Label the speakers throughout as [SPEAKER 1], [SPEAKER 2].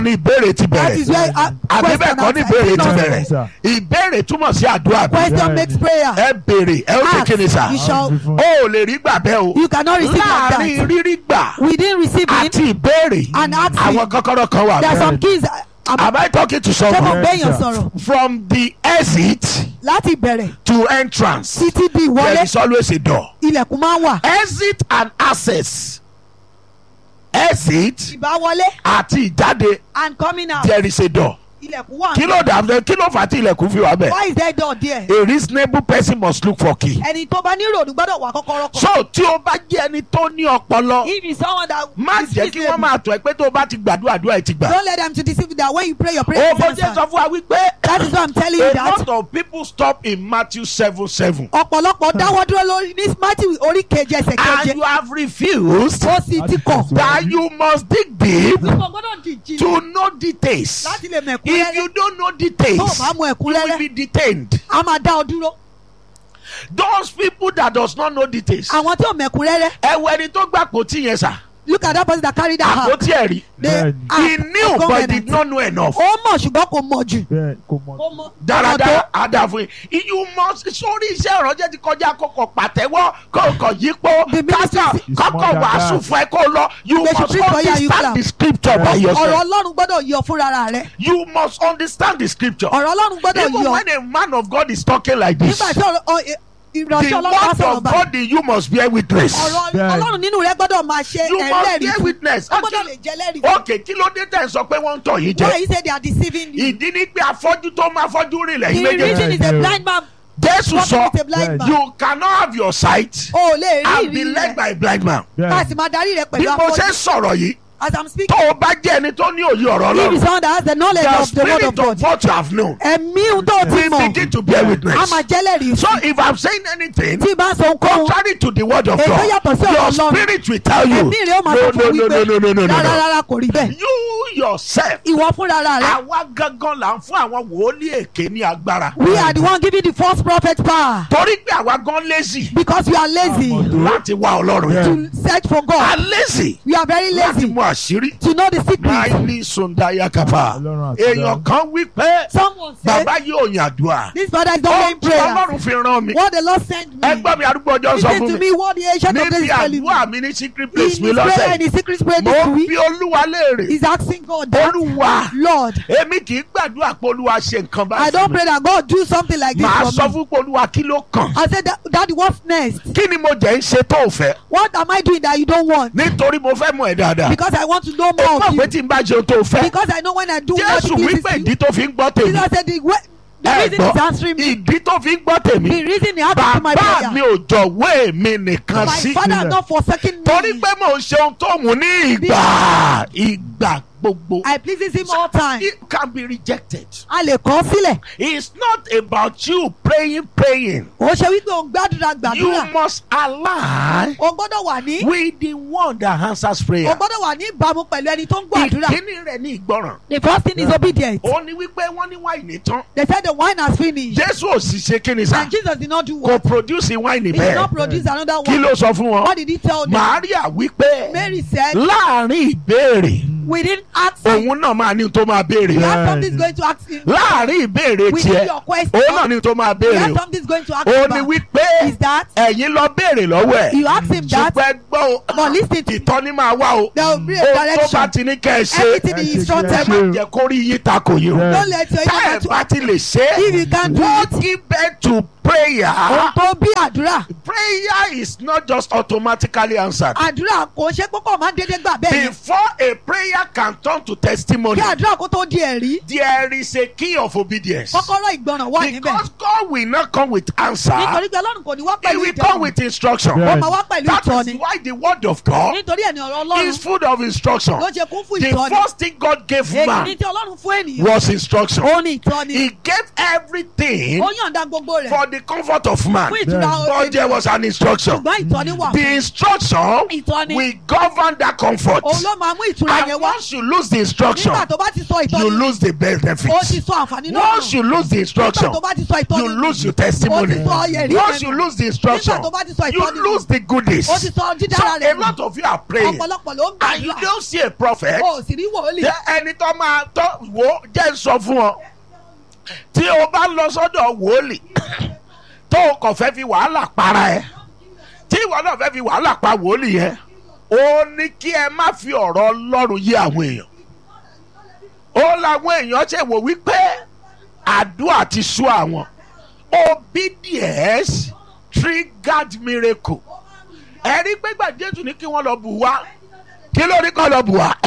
[SPEAKER 1] ní ìbéèrè ti
[SPEAKER 2] That is
[SPEAKER 1] bẹ̀rẹ̀
[SPEAKER 2] where uh,
[SPEAKER 1] àbí bẹ́ẹ̀ kọ́ ní ìbéèrè ti
[SPEAKER 2] answer.
[SPEAKER 1] bẹ̀rẹ̀
[SPEAKER 3] Sir.
[SPEAKER 1] ìbéèrè túmọ̀ sí àdúrà bí
[SPEAKER 2] Question
[SPEAKER 3] Bẹ́ẹ̀ni.
[SPEAKER 2] makes prayer.
[SPEAKER 1] ẹ béèrè ẹ ó ṣe
[SPEAKER 2] Ask,
[SPEAKER 1] kí ni sà
[SPEAKER 2] you shall-
[SPEAKER 1] ó ò lè rí gbà bẹ́ẹ̀ o
[SPEAKER 2] You cannot receive like
[SPEAKER 1] láàrin
[SPEAKER 2] that.
[SPEAKER 1] rírí gbà
[SPEAKER 2] We didn't receive it.
[SPEAKER 1] àti ìbéèrè
[SPEAKER 2] And asking.
[SPEAKER 1] àwọn kọ́kọ́rọ́ kan wà
[SPEAKER 2] There are
[SPEAKER 1] bẹ́ẹ̀.
[SPEAKER 2] some keys. uh,
[SPEAKER 1] Am I talking to
[SPEAKER 2] Ṣé mo
[SPEAKER 1] someone?
[SPEAKER 2] gbé èèyàn
[SPEAKER 3] Yes, sir.
[SPEAKER 2] sọ̀rọ̀?
[SPEAKER 1] From the exit
[SPEAKER 2] Láti bẹ̀rẹ̀
[SPEAKER 1] to entrance,
[SPEAKER 2] títí di
[SPEAKER 1] there
[SPEAKER 2] ìwọlé
[SPEAKER 1] is always a door.
[SPEAKER 2] ilẹ̀kùn máa ń wà.
[SPEAKER 1] Exit and access. Exit
[SPEAKER 2] Ìbáwọlé
[SPEAKER 1] àti ìjáde,
[SPEAKER 2] and coming out.
[SPEAKER 1] there is a door.
[SPEAKER 2] Ilẹ̀kùn wà.
[SPEAKER 1] Kí ló dà kí ló fà á tí ilẹ̀kùn fi wà bẹ́ẹ̀?
[SPEAKER 2] Why is there door there?
[SPEAKER 1] A reasonable person must look for key.
[SPEAKER 2] Ẹni tó bá ní ìrònú gbọ́dọ̀ wà kọ́kọ́rọ́ kan.
[SPEAKER 1] So tí o bá jẹ́ ẹni tó ní ọpọlọ,
[SPEAKER 2] If it's someone that
[SPEAKER 1] má
[SPEAKER 2] is
[SPEAKER 1] jẹ́ kí wọ́n
[SPEAKER 2] reasonable,
[SPEAKER 1] máa tọ̀ ẹ́ pé tó o bá ti gbàdúrà àdúrà ẹ̀ ti gbà.
[SPEAKER 2] Don't let them to deceive you that when you pray your prayer
[SPEAKER 1] O
[SPEAKER 2] is
[SPEAKER 1] bó jẹ́
[SPEAKER 2] answered.
[SPEAKER 1] sọ fún wa wípé
[SPEAKER 2] That is why I'm telling you
[SPEAKER 1] a
[SPEAKER 2] that.
[SPEAKER 1] lot of people stop in Matthew seven seven.
[SPEAKER 2] Ọ̀pọ̀lọpọ̀ dáwọ́ dúró lórí ní Matthew orí keje ẹsẹ̀
[SPEAKER 1] And
[SPEAKER 2] keje.
[SPEAKER 1] you have refused
[SPEAKER 2] Ó sì ti kọ̀.
[SPEAKER 1] that you must dig deep
[SPEAKER 2] Ìwọ gbọ́dọ̀ di ìjìnlẹ̀
[SPEAKER 1] to know details.
[SPEAKER 2] láti lè mọ̀
[SPEAKER 1] If
[SPEAKER 2] ẹ̀kúnrẹ́rẹ́.
[SPEAKER 1] you don't know
[SPEAKER 2] Tó o
[SPEAKER 1] details,
[SPEAKER 2] bá mọ
[SPEAKER 1] you will
[SPEAKER 2] ẹ̀kúnrẹ́rẹ́,
[SPEAKER 1] be detained.
[SPEAKER 2] a máa dá ọ dúró.
[SPEAKER 1] Those people that does not know details.
[SPEAKER 2] Àwọn tí ò mọ̀ ẹ̀kúnrẹ́rẹ́.
[SPEAKER 1] Ẹ wo ẹni tó gbà pòtí yẹn sà.
[SPEAKER 2] Look at that person that carry that heart.
[SPEAKER 1] Àpótí ẹ̀rí.
[SPEAKER 2] The
[SPEAKER 3] Bẹ́ẹ̀ni.
[SPEAKER 1] He
[SPEAKER 2] ark
[SPEAKER 1] knew
[SPEAKER 2] of
[SPEAKER 1] but
[SPEAKER 2] covenant.
[SPEAKER 1] did not know enough.
[SPEAKER 2] Ó mọ̀ ṣùgbọ́n kò mọ̀ jù.
[SPEAKER 3] bẹ́ẹ̀ kò mọ̀.
[SPEAKER 2] Ó mọ̀
[SPEAKER 1] dáradára àdàfún yìí you must sórí iṣẹ́ ìrànjẹ́ ti kọjá kókò pàtẹ́wọ́ kókò yípo
[SPEAKER 2] The ministry
[SPEAKER 1] kọ́kọ́
[SPEAKER 3] is
[SPEAKER 1] kọ́kọ́
[SPEAKER 3] more than
[SPEAKER 1] wàásù
[SPEAKER 3] that.
[SPEAKER 1] fún ẹ kó lọ you
[SPEAKER 2] They should
[SPEAKER 1] must
[SPEAKER 2] preach for you and you clap.
[SPEAKER 1] understand the scripture by
[SPEAKER 2] ọ̀rọ̀
[SPEAKER 1] yourself
[SPEAKER 2] Ọlọ́run gbọ́dọ̀ yọ fúnra rẹ̀.
[SPEAKER 1] you must understand the scripture
[SPEAKER 2] Ọ̀rọ̀ Ọlọ́run gbọ́dọ̀
[SPEAKER 1] even
[SPEAKER 2] yọ.
[SPEAKER 1] when a man of God is talking like this
[SPEAKER 2] Nígbà tí ọ̀rọ̀- ọ- ẹ-
[SPEAKER 1] the
[SPEAKER 2] ìránṣẹ́ Ọlọ́run bá
[SPEAKER 1] word
[SPEAKER 2] sọ̀rọ̀
[SPEAKER 1] of
[SPEAKER 2] bá.
[SPEAKER 1] God in you must bear witness
[SPEAKER 2] Ọ̀rọ̀
[SPEAKER 3] Bẹ́ẹ̀ni.
[SPEAKER 2] Ọlọ́run nínú rẹ̀ gbọ́dọ̀ máa ṣe
[SPEAKER 1] you must
[SPEAKER 2] ẹlẹ́rìí
[SPEAKER 1] bear
[SPEAKER 2] fún.
[SPEAKER 1] witness
[SPEAKER 2] Ó gbọ́dọ̀ lè jẹ́ ẹlẹ́rìí fún.
[SPEAKER 1] ok kí ló dé tẹ̀ ń sọ pé wọ́n ń tọ̀ yín
[SPEAKER 2] Why
[SPEAKER 1] jẹ
[SPEAKER 2] you say they are deceiving you?
[SPEAKER 1] ìdí ni pé afọ́jú tó máa fọ́jú rìn lẹ́yìn
[SPEAKER 2] The
[SPEAKER 1] méjèèjì
[SPEAKER 2] reason is a blind man.
[SPEAKER 1] Jésù
[SPEAKER 2] Walking
[SPEAKER 1] sọ
[SPEAKER 2] with a blind man.
[SPEAKER 1] you cannot have your sight
[SPEAKER 2] O ò lè rí
[SPEAKER 1] and be
[SPEAKER 2] ìrírí
[SPEAKER 1] led
[SPEAKER 2] rẹ̀.
[SPEAKER 1] by a blind man.
[SPEAKER 2] Ká
[SPEAKER 3] bẹ́ẹ̀
[SPEAKER 2] sì máa darí rẹ̀
[SPEAKER 1] bí
[SPEAKER 2] pẹ̀lú
[SPEAKER 1] mo ṣe ń
[SPEAKER 2] afọ́jú.
[SPEAKER 1] sọ̀rọ̀ yìí
[SPEAKER 2] As I'm
[SPEAKER 1] tó
[SPEAKER 2] speaking,
[SPEAKER 1] o bá jẹ́ ẹni tó ní òye ọ̀rọ̀
[SPEAKER 2] he is
[SPEAKER 1] ọlọ́run
[SPEAKER 2] someone that has the knowledge
[SPEAKER 1] the
[SPEAKER 2] of the word
[SPEAKER 1] spirit
[SPEAKER 2] of God.
[SPEAKER 1] of what you have known
[SPEAKER 2] Ẹ̀mí ohun tó ti
[SPEAKER 1] will
[SPEAKER 2] mọ̀,
[SPEAKER 1] begin to bear
[SPEAKER 2] a
[SPEAKER 1] witness.
[SPEAKER 2] máa jẹ́lẹ̀rìí
[SPEAKER 1] so
[SPEAKER 2] fún.
[SPEAKER 1] if i'm saying anything
[SPEAKER 2] Tí bá ń sọ ohunkóhun,
[SPEAKER 1] contrary to the word of
[SPEAKER 2] Èyí tó
[SPEAKER 1] God
[SPEAKER 2] yàtọ̀ sí ọ̀rọ̀
[SPEAKER 1] your
[SPEAKER 2] Ọlọ́run.
[SPEAKER 1] spirit will tell you
[SPEAKER 2] ẹ̀mí rẹ̀ ó máa
[SPEAKER 1] no
[SPEAKER 2] sọ
[SPEAKER 1] no
[SPEAKER 2] fún
[SPEAKER 1] no
[SPEAKER 2] wípé
[SPEAKER 1] no no no no
[SPEAKER 2] rárá
[SPEAKER 1] no
[SPEAKER 2] rárá kò rí bẹ́ẹ̀.
[SPEAKER 1] you yourself
[SPEAKER 2] Ìwọ fúnra rẹ̀.
[SPEAKER 1] àwa gangan là ń fún àwọn wòlíì èké ní agbára
[SPEAKER 2] We are the one giving the false prophet power
[SPEAKER 1] torí pé àwa gan lazy
[SPEAKER 2] because we are lazy
[SPEAKER 3] Àmọ̀dó.
[SPEAKER 1] láti wá ọlọ́run
[SPEAKER 3] Yeah.
[SPEAKER 1] yìí
[SPEAKER 2] to search for
[SPEAKER 1] a
[SPEAKER 2] God.
[SPEAKER 1] lazy
[SPEAKER 2] We are very
[SPEAKER 1] láti
[SPEAKER 2] lazy
[SPEAKER 1] mú àṣírí
[SPEAKER 2] to know the secret.
[SPEAKER 1] máìlì sundaya kapa
[SPEAKER 3] Ọlọ́run àti
[SPEAKER 1] èèyàn kan wí pé
[SPEAKER 2] Someone said,
[SPEAKER 1] bàbá yóò yàn àdúrà
[SPEAKER 2] this brother is not
[SPEAKER 1] ó
[SPEAKER 2] praying
[SPEAKER 1] tí
[SPEAKER 2] prayer.
[SPEAKER 1] ọlọ́run fi rán mi
[SPEAKER 2] What the Lord sent me.
[SPEAKER 1] ẹgbọ́n mi arúgbó ọjọ́ sọ
[SPEAKER 2] Listen
[SPEAKER 1] fún
[SPEAKER 2] to
[SPEAKER 1] mi
[SPEAKER 2] me what the ancient of days
[SPEAKER 1] níbi
[SPEAKER 2] is telling me.
[SPEAKER 1] àdúrà mi ní secret
[SPEAKER 2] In
[SPEAKER 1] place
[SPEAKER 2] his
[SPEAKER 1] mi
[SPEAKER 2] prayer
[SPEAKER 1] lọ́sẹ̀
[SPEAKER 2] in his secret prayer
[SPEAKER 1] mo
[SPEAKER 2] this
[SPEAKER 1] ń
[SPEAKER 2] week,
[SPEAKER 1] bi olúwa léèrè
[SPEAKER 2] he's asking God that,
[SPEAKER 1] olúwa
[SPEAKER 2] Lord,
[SPEAKER 1] èmi kì í gbàdúrà pé olúwa ṣe nǹkan
[SPEAKER 2] I
[SPEAKER 1] báyìí
[SPEAKER 2] don't
[SPEAKER 1] fún mi
[SPEAKER 2] pray that God do something like this
[SPEAKER 1] màá sọ
[SPEAKER 2] for me.
[SPEAKER 1] fún pé olúwa kí ló kàn
[SPEAKER 2] I said, that, Daddy, what's next?
[SPEAKER 1] kí ni mo jẹ́ ń ṣe tó o fẹ́
[SPEAKER 2] What am I doing that you don't want?
[SPEAKER 1] nítorí mo fẹ́ mọ̀ ẹ́ dáadáa
[SPEAKER 2] Because I want to know
[SPEAKER 1] ó
[SPEAKER 2] more
[SPEAKER 1] mọ̀
[SPEAKER 2] of
[SPEAKER 1] pé
[SPEAKER 2] you.
[SPEAKER 1] tí n bá ṣe ohun tó o fẹ́
[SPEAKER 2] Because I know when I do what
[SPEAKER 1] jésù
[SPEAKER 2] it
[SPEAKER 1] wípé
[SPEAKER 2] pleases
[SPEAKER 1] ìdí
[SPEAKER 2] you.
[SPEAKER 1] tó fi ń gbọ́ tèmi
[SPEAKER 2] Jesus said, the, way, the
[SPEAKER 1] ẹ
[SPEAKER 2] reason he's
[SPEAKER 1] gbọ́
[SPEAKER 2] answering me,
[SPEAKER 1] ìdí tó fi ń gbọ́ tèmi
[SPEAKER 2] the reason he answers my
[SPEAKER 1] bàbá mi
[SPEAKER 2] prayer.
[SPEAKER 1] ò jọ̀wé mi nìkan
[SPEAKER 2] My
[SPEAKER 1] sí
[SPEAKER 2] father has not forsaken
[SPEAKER 1] torí
[SPEAKER 2] me.
[SPEAKER 1] pé mò ń ṣe ohun tó wù ní ìgbà ìgbà gbogbo
[SPEAKER 2] I pleases him all time.
[SPEAKER 1] it can be rejected
[SPEAKER 2] A lè kọ́ sílẹ̀.
[SPEAKER 1] it's not about you praying praying
[SPEAKER 2] Ó ṣe wípé òun gbàdúrà
[SPEAKER 1] you
[SPEAKER 2] gbàdúrà.
[SPEAKER 1] must align
[SPEAKER 2] O gbọ́dọ̀ wà ní.
[SPEAKER 1] with the one that answers
[SPEAKER 2] O
[SPEAKER 1] prayer
[SPEAKER 2] gbọ́dọ̀ wà ní ìbámu pẹ̀lú ẹni tó ń gbàdúrà.
[SPEAKER 1] ìkíní rẹ̀ ní ìgbọràn
[SPEAKER 2] The first thing is obedience.
[SPEAKER 1] ó ní wípé wọ́n ní wáìnì tán
[SPEAKER 2] They said the wine has finished.
[SPEAKER 1] jésù ò sì ṣe kíni sá
[SPEAKER 2] And Jesus did not do
[SPEAKER 1] kò
[SPEAKER 2] what?
[SPEAKER 1] produce wáìnì
[SPEAKER 2] He did
[SPEAKER 1] bẹ́ẹ̀
[SPEAKER 2] not produce another
[SPEAKER 1] kí
[SPEAKER 2] one.
[SPEAKER 1] ló sọ fún wọn
[SPEAKER 2] What did he tell them?
[SPEAKER 1] Màríà wípé
[SPEAKER 2] Mary said,
[SPEAKER 1] láàrin ìbéèrè
[SPEAKER 2] we didn't ask him.
[SPEAKER 1] òun náà máa ní tó máa
[SPEAKER 2] We
[SPEAKER 1] béèrè
[SPEAKER 2] have
[SPEAKER 3] Yeah.
[SPEAKER 2] something going to ask him.
[SPEAKER 1] láàrin ìbéèrè
[SPEAKER 2] We need
[SPEAKER 1] tiẹ̀
[SPEAKER 2] your question.
[SPEAKER 1] òun náà ní tó máa
[SPEAKER 2] We
[SPEAKER 1] béèrè
[SPEAKER 2] have
[SPEAKER 1] o
[SPEAKER 2] something going to ask
[SPEAKER 1] ó
[SPEAKER 2] him
[SPEAKER 1] ní
[SPEAKER 2] about.
[SPEAKER 1] wípé
[SPEAKER 2] Is that
[SPEAKER 1] ẹ̀yin lọ béèrè lọ́wọ́ ẹ̀
[SPEAKER 2] you ask him that,
[SPEAKER 1] ṣùgbọ́n ẹ gbọ́ o
[SPEAKER 2] but listen to
[SPEAKER 1] ìtọ́ni máa wá o
[SPEAKER 2] there will be a
[SPEAKER 1] ohun tó bá
[SPEAKER 2] direction.
[SPEAKER 1] ti ní kẹ́ ẹ ṣe
[SPEAKER 2] Everything
[SPEAKER 3] Ẹ
[SPEAKER 2] he
[SPEAKER 3] ṣe
[SPEAKER 2] instructed
[SPEAKER 3] kí ẹ
[SPEAKER 2] me.
[SPEAKER 3] ṣe.
[SPEAKER 1] jẹ́ kó rí yín takò yín o
[SPEAKER 3] Yeah.
[SPEAKER 2] Don't let your
[SPEAKER 1] tá ẹ
[SPEAKER 2] ear
[SPEAKER 1] bá ti lè ṣe
[SPEAKER 2] If you can't do
[SPEAKER 1] what
[SPEAKER 2] it,
[SPEAKER 1] give birth to prayer
[SPEAKER 2] ohun tó bí àdúrà.
[SPEAKER 1] prayer is not just automatically answered
[SPEAKER 2] Àdúrà kò ṣe púpọ̀ máa ń dédé gbà bẹ́ẹ̀ yẹn.
[SPEAKER 1] before a prayer can turn to testimony
[SPEAKER 2] Kí àdúrà kó tó di ẹ̀rí.
[SPEAKER 1] there is a key of obedience
[SPEAKER 2] Kọ́kọ́rọ́ ìgbọràn wà níbẹ̀.
[SPEAKER 1] because God will not come with answer
[SPEAKER 2] Nítorí pé Ọlọ́run kò ní wá
[SPEAKER 1] he
[SPEAKER 2] pẹ̀lú
[SPEAKER 1] will come
[SPEAKER 2] ìjọba.
[SPEAKER 1] with instruction
[SPEAKER 3] Yeah.
[SPEAKER 2] Ó máa wá pẹ̀lú
[SPEAKER 1] that is
[SPEAKER 2] ìtọ́ni.
[SPEAKER 1] why the word of God
[SPEAKER 2] Nítorí ẹ̀ ní ọ̀rọ̀
[SPEAKER 1] is
[SPEAKER 2] Ọlọ́run
[SPEAKER 1] full of instruction
[SPEAKER 2] ló ṣe kún fún
[SPEAKER 1] the
[SPEAKER 2] ìtọ́ni.
[SPEAKER 1] first thing God gave
[SPEAKER 2] Èyí
[SPEAKER 1] man
[SPEAKER 2] ni tí Ọlọ́run fún ènìyàn.
[SPEAKER 1] was instruction
[SPEAKER 2] Ó ní ìtọ́ni.
[SPEAKER 1] he gave everything
[SPEAKER 2] Ó yànda gbogbo rẹ̀.
[SPEAKER 1] for the comfort of man.
[SPEAKER 2] fún ìtura
[SPEAKER 1] But there was an instruction.
[SPEAKER 2] ṣùgbọ́n ìtọ́ni wà
[SPEAKER 1] The instruction
[SPEAKER 2] Ìtọ́ni.
[SPEAKER 1] will govern that comfort.
[SPEAKER 2] òun ló máa mú ìtura yẹn
[SPEAKER 1] And
[SPEAKER 2] wá
[SPEAKER 1] once you lose the instruction,
[SPEAKER 2] nígbà tó bá ti sọ
[SPEAKER 1] you
[SPEAKER 2] ìtọ́ni
[SPEAKER 1] lose the
[SPEAKER 2] ó ti
[SPEAKER 1] benefits.
[SPEAKER 2] sọ àǹfààní náà
[SPEAKER 1] Once you lose the
[SPEAKER 2] nígbà
[SPEAKER 1] instruction,
[SPEAKER 2] tó bá ti sọ ìtọ́ni
[SPEAKER 1] you lose your testimony.
[SPEAKER 2] Ó ti sọ ẹ̀rí
[SPEAKER 1] Once
[SPEAKER 2] rẹ̀
[SPEAKER 1] you
[SPEAKER 2] nù.
[SPEAKER 1] lose the instruction,
[SPEAKER 2] nígbà tó bá ti sọ
[SPEAKER 1] you
[SPEAKER 2] ìtọ́ni nù,
[SPEAKER 1] lose the goodies.
[SPEAKER 2] ó ti sọ
[SPEAKER 1] So
[SPEAKER 2] dídára rẹ̀
[SPEAKER 1] a lot of you are praying
[SPEAKER 2] ọ̀pọ̀lọpọ̀ ló ń
[SPEAKER 1] and you
[SPEAKER 2] gbàdúrà
[SPEAKER 1] don't see a prophet.
[SPEAKER 2] o sì rí wòlíì
[SPEAKER 1] Jẹ́ ẹni tó máa tọ́ wò ó jẹ́ ń sọ fún ọ. Tí o bá lọ sọ́dọ̀ wòlíì tó o kàn fẹ́ fi wàhálà para ẹ. Tí ìwọ náà fẹ́ fi wàhálà pa wòlíì yẹn. Ó ní kí ẹ má fi ọ̀rọ̀ Ọlọ́run yé àwọn èèyàn. Ó làwọn èèyàn ṣe wò wípé àdúrà ti sú àwọn. Obedience triggered miracle. Ẹ̀rí gbégbà Jésù ní kí wọ́n lọ bù wá. Kí ló ní kọ́ lọ bù wá?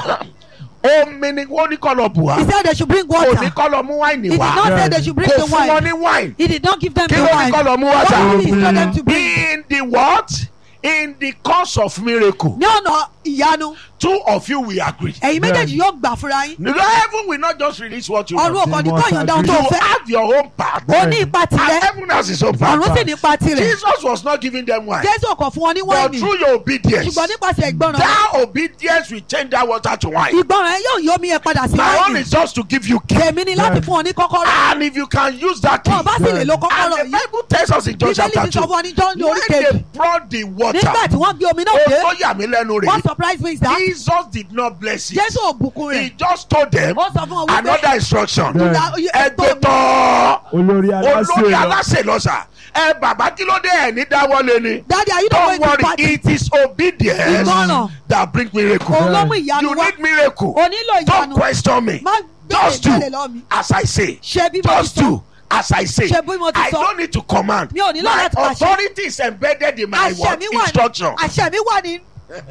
[SPEAKER 1] Omi ni wọ́n ní kọ́ lọ bù wá.
[SPEAKER 2] he said they should bring
[SPEAKER 1] Kò ní
[SPEAKER 2] water
[SPEAKER 1] kọ́ lọ mú wáìnì
[SPEAKER 2] he did
[SPEAKER 1] wá.
[SPEAKER 2] not say they should bring
[SPEAKER 1] Kò
[SPEAKER 2] the
[SPEAKER 1] fún wọn
[SPEAKER 2] wine
[SPEAKER 1] ní wáìnì.
[SPEAKER 2] he did not give them
[SPEAKER 1] Kí
[SPEAKER 2] the
[SPEAKER 1] ló ní
[SPEAKER 2] wine
[SPEAKER 1] kọ́ lọ mú wá
[SPEAKER 2] what
[SPEAKER 1] sá?
[SPEAKER 2] did he tell them to bring
[SPEAKER 1] In the what? In the course of miracle,
[SPEAKER 2] ní ọ̀nà ìyanu
[SPEAKER 1] two of you will agree.
[SPEAKER 2] ẹ̀yin méjèèjì yóò gbà fúnra yín
[SPEAKER 1] The heaven will not just release what you
[SPEAKER 2] ọ̀run
[SPEAKER 1] want.
[SPEAKER 2] ọkọ̀ ní
[SPEAKER 3] must
[SPEAKER 2] kọ́ ìyọ̀ǹda ohun
[SPEAKER 3] agree.
[SPEAKER 2] tó
[SPEAKER 1] You
[SPEAKER 2] fẹ́
[SPEAKER 1] have your own part.
[SPEAKER 2] ó ní ipa
[SPEAKER 1] And
[SPEAKER 2] tirẹ̀
[SPEAKER 1] heaven has its own part.
[SPEAKER 2] ọ̀run sì ní ipa tirẹ̀
[SPEAKER 1] Jesus was not giving them wine.
[SPEAKER 2] jésù ọkọ̀ fún wọn ní
[SPEAKER 1] But
[SPEAKER 2] wáìnì
[SPEAKER 1] through your obedience,
[SPEAKER 2] ṣùgbọ́n nípasẹ̀ ìgbọràn
[SPEAKER 1] that obedience will change that water to wine.
[SPEAKER 2] ìgbọràn ẹ yóò yí omi yẹn padà sí
[SPEAKER 1] My own
[SPEAKER 2] wáìnì
[SPEAKER 1] is just to give you key.
[SPEAKER 2] tèmi ni láti fún ọ ní kọ́kọ́rọ́
[SPEAKER 1] And if you can use that key,
[SPEAKER 2] wọn bá sì lè lo kọ́kọ́rọ́
[SPEAKER 1] and the
[SPEAKER 2] yìí
[SPEAKER 1] Bible tells us in John
[SPEAKER 2] bíbélì
[SPEAKER 1] chapter
[SPEAKER 2] ti sọ
[SPEAKER 1] 2,
[SPEAKER 2] fún ọ ní john orí
[SPEAKER 1] when
[SPEAKER 2] kejì
[SPEAKER 1] they brought the water,
[SPEAKER 2] nígbà tí wọ́n gbé omi náà
[SPEAKER 1] ó
[SPEAKER 2] dé
[SPEAKER 1] tó yà mí lẹ́nu
[SPEAKER 2] what
[SPEAKER 1] rè
[SPEAKER 2] surprise me is that
[SPEAKER 1] Jesus did not bless it.
[SPEAKER 2] jésù ò bùkún
[SPEAKER 1] He
[SPEAKER 2] rẹ̀
[SPEAKER 1] just told them
[SPEAKER 2] ó sọ fún ọ wípé
[SPEAKER 1] another instruction.
[SPEAKER 3] Yeah.
[SPEAKER 1] Ẹgbẹ́ tọ́
[SPEAKER 3] olórí aláṣẹ
[SPEAKER 1] olórí
[SPEAKER 3] lọ
[SPEAKER 1] aláṣẹ lọ́sà. Ẹ bàbá kí ló dé ẹ̀ ní dáwọ́lé ni.
[SPEAKER 2] daddy are you not
[SPEAKER 1] Don't
[SPEAKER 2] going to
[SPEAKER 1] worry,
[SPEAKER 2] party
[SPEAKER 1] it is obedience
[SPEAKER 2] Ìgbọràn.
[SPEAKER 1] that bring miracle.
[SPEAKER 2] òun ló mú ìyanu
[SPEAKER 1] You
[SPEAKER 2] wá
[SPEAKER 1] need miracle.
[SPEAKER 2] o nílò
[SPEAKER 1] Don't
[SPEAKER 2] ìyanu
[SPEAKER 1] question me.
[SPEAKER 2] má
[SPEAKER 1] Just
[SPEAKER 2] gbé
[SPEAKER 1] do
[SPEAKER 2] ìgbàlè lọ mi
[SPEAKER 1] as I say.
[SPEAKER 2] ṣe bí mo
[SPEAKER 1] Just
[SPEAKER 2] ti sọ
[SPEAKER 1] do as I say.
[SPEAKER 2] Ṣe bí mo ti
[SPEAKER 1] I
[SPEAKER 2] sọ.
[SPEAKER 1] don't need to command.
[SPEAKER 2] Mi ò nílò
[SPEAKER 1] My
[SPEAKER 2] láti pàṣẹ.
[SPEAKER 1] authority is embedded in my
[SPEAKER 2] àṣẹ
[SPEAKER 1] word
[SPEAKER 2] mi wà ní
[SPEAKER 1] instruction.
[SPEAKER 2] àṣẹ mi wà ní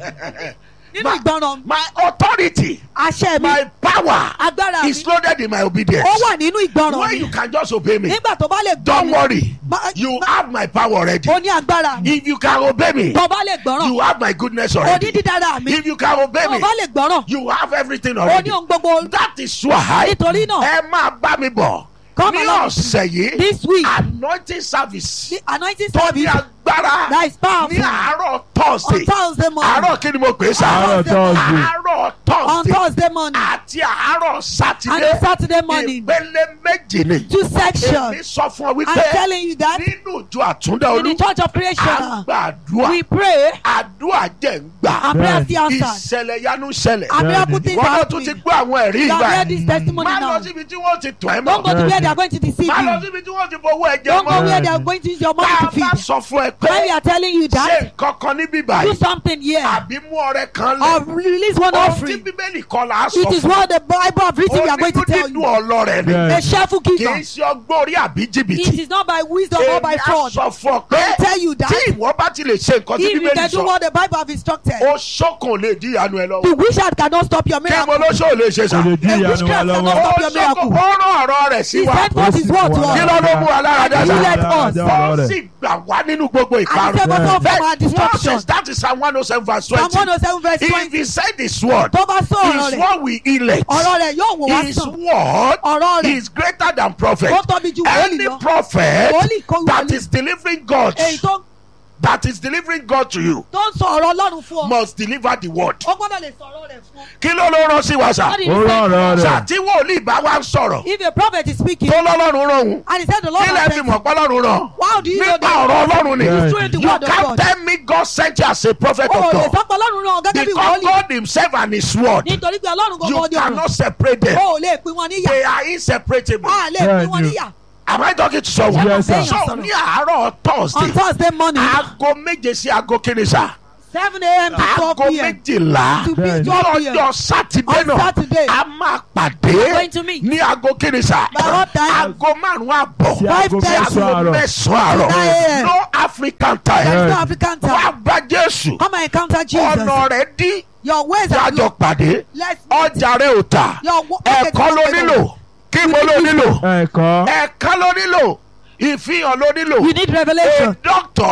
[SPEAKER 2] nínú
[SPEAKER 1] My-
[SPEAKER 2] ìgbọràn
[SPEAKER 1] My authority,
[SPEAKER 2] àṣẹ mi
[SPEAKER 1] my power
[SPEAKER 2] agbára mi
[SPEAKER 1] is loaded in my obedience.
[SPEAKER 2] ó wà nínú ìgbọràn
[SPEAKER 1] When
[SPEAKER 2] mi
[SPEAKER 1] you can just obey me,
[SPEAKER 2] nígbà tó bá lè gbọ́
[SPEAKER 1] don't
[SPEAKER 2] mi
[SPEAKER 1] worry.
[SPEAKER 2] Ma-
[SPEAKER 1] You
[SPEAKER 2] ma-
[SPEAKER 1] have my power already.
[SPEAKER 2] ó ní agbára mi
[SPEAKER 1] If you can obey me,
[SPEAKER 2] tó bá lè gbọ́ràn
[SPEAKER 1] you have my goodness
[SPEAKER 2] ó ní
[SPEAKER 1] already.
[SPEAKER 2] dídára mi
[SPEAKER 1] If you can obey
[SPEAKER 2] tó
[SPEAKER 1] me,
[SPEAKER 2] bá lè gbọ́ràn
[SPEAKER 1] you have everything
[SPEAKER 2] ó ní
[SPEAKER 1] already.
[SPEAKER 2] ohun gbogbo
[SPEAKER 1] That is why
[SPEAKER 2] nítorí náà
[SPEAKER 1] ẹ máa bá mi bọ̀
[SPEAKER 2] Come
[SPEAKER 1] ní
[SPEAKER 2] along.
[SPEAKER 1] ọ̀sẹ̀ yìí
[SPEAKER 2] this week
[SPEAKER 1] anointing service
[SPEAKER 2] the anointing
[SPEAKER 1] tó ní
[SPEAKER 2] service
[SPEAKER 1] agbára
[SPEAKER 2] that is
[SPEAKER 1] ní
[SPEAKER 2] powerful
[SPEAKER 1] àárọ̀
[SPEAKER 2] on
[SPEAKER 1] thursday
[SPEAKER 2] thursday morning
[SPEAKER 1] àárọ̀ kí ni mo pè é sá
[SPEAKER 3] àárọ̀ tọ́sí
[SPEAKER 1] àárọ̀
[SPEAKER 2] on
[SPEAKER 1] thursday
[SPEAKER 2] thursday morning
[SPEAKER 1] àti àárọ̀
[SPEAKER 2] and
[SPEAKER 1] sátidé
[SPEAKER 2] saturday morning
[SPEAKER 1] ìpele méjì ni
[SPEAKER 2] two sections
[SPEAKER 1] èmi sọ fún ọ
[SPEAKER 2] i'm
[SPEAKER 1] wípé
[SPEAKER 2] telling you that
[SPEAKER 1] nínú ìjọ àtúndà
[SPEAKER 2] in the
[SPEAKER 1] olú
[SPEAKER 2] church of creation
[SPEAKER 1] àgbàdua
[SPEAKER 2] we pray
[SPEAKER 1] àdúrà jẹ́ ń gbà
[SPEAKER 2] and prayer still answered
[SPEAKER 1] ìṣẹ̀lẹ̀ yanu ṣẹlẹ̀
[SPEAKER 2] and miracle things
[SPEAKER 1] wọ́n
[SPEAKER 2] are
[SPEAKER 1] náà tún ti
[SPEAKER 2] happening
[SPEAKER 1] gbọ́ àwọn ẹ̀rí
[SPEAKER 2] you
[SPEAKER 1] ìgbà
[SPEAKER 2] have heard
[SPEAKER 1] yẹn
[SPEAKER 2] this testimony
[SPEAKER 1] má lọ
[SPEAKER 2] now
[SPEAKER 1] síbi tí wọ́n ti tọ̀ ẹ́
[SPEAKER 2] don't go
[SPEAKER 1] mọ́
[SPEAKER 2] to where they are going to deceive
[SPEAKER 1] má lọ
[SPEAKER 2] you
[SPEAKER 1] síbi tí wọ́n ti fowó ẹ̀jẹ̀
[SPEAKER 2] don't go
[SPEAKER 1] mọ́
[SPEAKER 2] where they are going to use your money
[SPEAKER 1] tá
[SPEAKER 2] to
[SPEAKER 1] a
[SPEAKER 2] feed
[SPEAKER 1] bá sọ fún ẹ
[SPEAKER 2] when we
[SPEAKER 1] pé
[SPEAKER 2] are telling you
[SPEAKER 1] ṣe
[SPEAKER 2] that
[SPEAKER 1] nǹkan kan níbí
[SPEAKER 2] do
[SPEAKER 1] báyìí
[SPEAKER 2] something here
[SPEAKER 1] àbí mú ọrẹ kan
[SPEAKER 2] or
[SPEAKER 1] lẹ̀
[SPEAKER 2] release one
[SPEAKER 1] ohun tí
[SPEAKER 2] offering
[SPEAKER 1] bíbélì kọ́ la sọ
[SPEAKER 2] it is
[SPEAKER 1] fún
[SPEAKER 2] what the bible have written we are going to
[SPEAKER 1] onídùú
[SPEAKER 2] tell
[SPEAKER 1] dídùn
[SPEAKER 2] you
[SPEAKER 1] ọlọ́rẹ̀ ni
[SPEAKER 3] Yeah.
[SPEAKER 2] a cheerful
[SPEAKER 1] kì í
[SPEAKER 2] giver
[SPEAKER 1] ṣe ọgbọ́n orí àbí
[SPEAKER 2] it
[SPEAKER 1] jìbìtì
[SPEAKER 2] is not by wisdom or by
[SPEAKER 1] èmi á
[SPEAKER 2] fraud
[SPEAKER 1] sọ fún ọ pé
[SPEAKER 2] I tell you that
[SPEAKER 1] tí ìwọ bá ti lè ṣe nǹkan tí
[SPEAKER 2] if you
[SPEAKER 1] bíbélì
[SPEAKER 2] can do
[SPEAKER 1] sọ
[SPEAKER 2] what the bible have instructed
[SPEAKER 1] ó ṣókun lè di ìyanu ẹ lọ́wọ́
[SPEAKER 2] the wizard cannot stop your
[SPEAKER 1] kí mo
[SPEAKER 2] miracle
[SPEAKER 1] ló ṣó lè ṣe sá
[SPEAKER 3] kò lè dín
[SPEAKER 2] A
[SPEAKER 3] ìyanu wa
[SPEAKER 2] witchcraft
[SPEAKER 3] lọ́wọ́
[SPEAKER 2] cannot
[SPEAKER 1] ó
[SPEAKER 2] stop your
[SPEAKER 1] ṣókun
[SPEAKER 2] miracle
[SPEAKER 1] ó rán ọ̀rọ̀ rẹ̀ sí
[SPEAKER 2] he
[SPEAKER 1] wa
[SPEAKER 2] sent forth his word to
[SPEAKER 1] kí
[SPEAKER 2] us
[SPEAKER 1] ló ló mú wa lára dá
[SPEAKER 2] And he
[SPEAKER 1] sá
[SPEAKER 2] let us.
[SPEAKER 1] ó sì gbà wá nínú gbogbo
[SPEAKER 2] and he
[SPEAKER 1] ìparun
[SPEAKER 2] save us all from our
[SPEAKER 1] Verse-
[SPEAKER 2] destruction
[SPEAKER 1] Moses, that is Psalm one oh seven verse
[SPEAKER 2] psalm
[SPEAKER 1] twenty
[SPEAKER 2] one oh seven verse
[SPEAKER 1] if
[SPEAKER 2] twenty
[SPEAKER 1] he said his word
[SPEAKER 2] tó bá sọ ọ̀rọ̀
[SPEAKER 1] his
[SPEAKER 2] rẹ̀
[SPEAKER 1] word will elect
[SPEAKER 2] ọ̀rọ̀ rẹ̀ yóò wò wá
[SPEAKER 1] his
[SPEAKER 2] sàn
[SPEAKER 1] word
[SPEAKER 2] ọ̀rọ̀ rẹ̀
[SPEAKER 1] is greater than prophet
[SPEAKER 2] ó tóbi ju wòlíì
[SPEAKER 1] any
[SPEAKER 2] lọ
[SPEAKER 1] prophet
[SPEAKER 2] wòlíì kò
[SPEAKER 1] that
[SPEAKER 2] wòlíì
[SPEAKER 1] is delivering God
[SPEAKER 2] èyí tó
[SPEAKER 1] that is delivering God to you
[SPEAKER 2] tó ń sọ ọ̀rọ̀ ọlọ́run fún ọ
[SPEAKER 1] must deliver the word
[SPEAKER 2] ó gbọ́dọ̀ lè sọ ọ̀rọ̀ rẹ̀ fún ọ.
[SPEAKER 1] kí ló ló rán sí wa sá
[SPEAKER 2] What did he
[SPEAKER 3] ó
[SPEAKER 2] say?
[SPEAKER 3] rán ọ̀rọ̀
[SPEAKER 1] sá
[SPEAKER 3] rẹ̀
[SPEAKER 1] tí wòlíì bá wá ń sọ̀rọ̀
[SPEAKER 2] if a prophet is speaking
[SPEAKER 1] tó lọ́lọ́run rán òun
[SPEAKER 2] and he said the lord
[SPEAKER 1] kí lẹ́
[SPEAKER 2] has
[SPEAKER 1] fi
[SPEAKER 2] sent
[SPEAKER 1] mọ̀ pé ọlọ́run rán
[SPEAKER 2] how do you know
[SPEAKER 1] nípa
[SPEAKER 2] that
[SPEAKER 1] ọ̀rọ̀ ọlọ́run ni
[SPEAKER 3] Yeah.
[SPEAKER 2] through the
[SPEAKER 1] you
[SPEAKER 2] word of
[SPEAKER 1] can't
[SPEAKER 2] God
[SPEAKER 1] tell me God sent you as a prophet
[SPEAKER 2] o
[SPEAKER 1] of
[SPEAKER 2] lè
[SPEAKER 1] God
[SPEAKER 2] sọ pé ọlọ́run rán ọ gẹ́gẹ́ bí
[SPEAKER 1] because
[SPEAKER 2] wòlíì
[SPEAKER 1] God himself and his word
[SPEAKER 2] nítorí pé ọlọ́run
[SPEAKER 1] you
[SPEAKER 2] gbogbo ọdún ọ̀run
[SPEAKER 1] cannot separate them
[SPEAKER 2] o ò lè pín wọn níyà
[SPEAKER 1] they are inseparable
[SPEAKER 2] a lè
[SPEAKER 3] Yeah,
[SPEAKER 2] pín wọn
[SPEAKER 3] you-
[SPEAKER 2] níyà
[SPEAKER 1] am I talking to someone
[SPEAKER 3] Yes, sir.
[SPEAKER 1] so ní àárọ̀
[SPEAKER 2] on
[SPEAKER 1] Thursday
[SPEAKER 2] thursday morning
[SPEAKER 1] aago méje sí aago kìíní sá
[SPEAKER 2] seven a.m. to twelve
[SPEAKER 1] aago
[SPEAKER 2] p.m.
[SPEAKER 1] méjìlá
[SPEAKER 2] to be
[SPEAKER 3] Bẹ́ẹ̀ni.
[SPEAKER 2] twelve p.m.
[SPEAKER 1] lọ́jọ́ sátidé
[SPEAKER 2] on
[SPEAKER 1] náà
[SPEAKER 2] saturday
[SPEAKER 1] a máa
[SPEAKER 2] We're
[SPEAKER 1] pàdé
[SPEAKER 2] going to meet.
[SPEAKER 1] ní aago kìíní sá
[SPEAKER 2] By what time?
[SPEAKER 1] aago márùn-ún àbọ̀
[SPEAKER 3] sí aago
[SPEAKER 2] Five
[SPEAKER 1] sí aago
[SPEAKER 3] mẹ́sàn-án àárọ̀
[SPEAKER 1] mẹ́sàn-án àárọ̀
[SPEAKER 2] Nine a.m.
[SPEAKER 1] no African time
[SPEAKER 2] there is no
[SPEAKER 3] Yeah.
[SPEAKER 2] african
[SPEAKER 1] wá
[SPEAKER 2] time
[SPEAKER 1] bá Jésù
[SPEAKER 2] come and encounter jesus
[SPEAKER 1] ọ̀nà rẹ̀ dí
[SPEAKER 2] your ways are
[SPEAKER 1] jájọ
[SPEAKER 2] good
[SPEAKER 1] pàdé
[SPEAKER 2] let's meet
[SPEAKER 1] ọjà rẹ̀ ò tà
[SPEAKER 2] your wo-
[SPEAKER 1] ẹ̀kọ́ ló nílò kí mo ló nílò
[SPEAKER 3] ẹ̀kọ́
[SPEAKER 1] ẹ̀ka ló nílò ìfihàn ló nílò
[SPEAKER 2] you need
[SPEAKER 1] a
[SPEAKER 2] revelation
[SPEAKER 1] doctor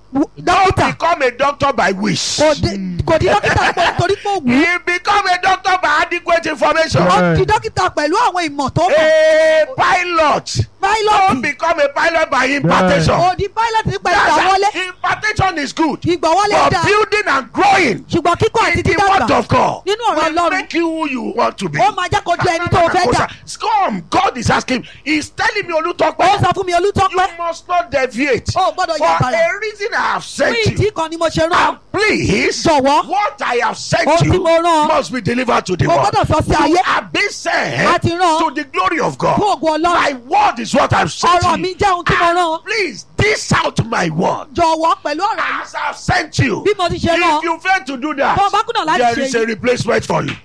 [SPEAKER 2] w-
[SPEAKER 1] don't
[SPEAKER 2] dókítà
[SPEAKER 1] become a doctor by wish.
[SPEAKER 2] kò di kò di dókítà pé torí pé ó wù ú
[SPEAKER 1] he become a doctor by adequate information.
[SPEAKER 2] ó di dókítà pẹ̀lú àwọn ìmọ̀ tó mọ̀
[SPEAKER 1] a pilot don't
[SPEAKER 2] pilot
[SPEAKER 1] become a pilot by impartation.
[SPEAKER 2] ó di pilot nípa
[SPEAKER 1] That's
[SPEAKER 2] ìgbàwọlé
[SPEAKER 1] a- impartation is good.
[SPEAKER 2] ìgbàwọlé
[SPEAKER 1] but
[SPEAKER 2] dáa
[SPEAKER 1] building and growing
[SPEAKER 2] ṣùgbọ́n kíkọ́ àti
[SPEAKER 1] in the word
[SPEAKER 2] dídàgbà
[SPEAKER 1] of God
[SPEAKER 2] nínú ọ̀rọ̀
[SPEAKER 1] will
[SPEAKER 2] Ọlọ́run
[SPEAKER 1] make you who you want to be.
[SPEAKER 2] ó máa jẹ́ kó jẹ́ ẹni tó o fẹ́ dà
[SPEAKER 1] Come, God is asking. He's telling me
[SPEAKER 2] ó
[SPEAKER 1] Olutope.
[SPEAKER 2] sọ fún mi
[SPEAKER 1] You
[SPEAKER 2] olùtọ́pẹ́
[SPEAKER 1] must not deviate.
[SPEAKER 2] ó gbọ́dọ̀
[SPEAKER 1] For
[SPEAKER 2] yà bàrà
[SPEAKER 1] a reason I have
[SPEAKER 2] fún
[SPEAKER 1] sent
[SPEAKER 2] ìdí
[SPEAKER 1] you.
[SPEAKER 2] kan ni mo ṣe rán
[SPEAKER 1] And please,
[SPEAKER 2] Jọ̀wọ́.
[SPEAKER 1] what I have sent
[SPEAKER 2] Ohun tí
[SPEAKER 1] you
[SPEAKER 2] mo rán ọ.
[SPEAKER 1] must be delivered to the
[SPEAKER 2] Mo
[SPEAKER 1] world.
[SPEAKER 2] gbọ́dọ̀ sọ sí
[SPEAKER 1] You
[SPEAKER 2] ayé.
[SPEAKER 1] have been sent
[SPEAKER 2] A ti rán ọ.
[SPEAKER 1] to the glory of God.
[SPEAKER 2] fún ògùn ọlọ́run
[SPEAKER 1] My word is what I've sent
[SPEAKER 2] ọ̀rọ̀
[SPEAKER 1] you.
[SPEAKER 2] mi jẹ́ ohun tí mo rán ọ
[SPEAKER 1] Please, dish out my word.
[SPEAKER 2] jọ̀wọ́ pẹ̀lú ọ̀rọ̀ yìí
[SPEAKER 1] As I've sent you.
[SPEAKER 2] bí mo ti ṣe rán ọ
[SPEAKER 1] If you fail to do that,
[SPEAKER 2] Tó o bá kùnà láti
[SPEAKER 1] there
[SPEAKER 2] ṣe
[SPEAKER 1] is a
[SPEAKER 2] yìí.
[SPEAKER 1] replacement for you.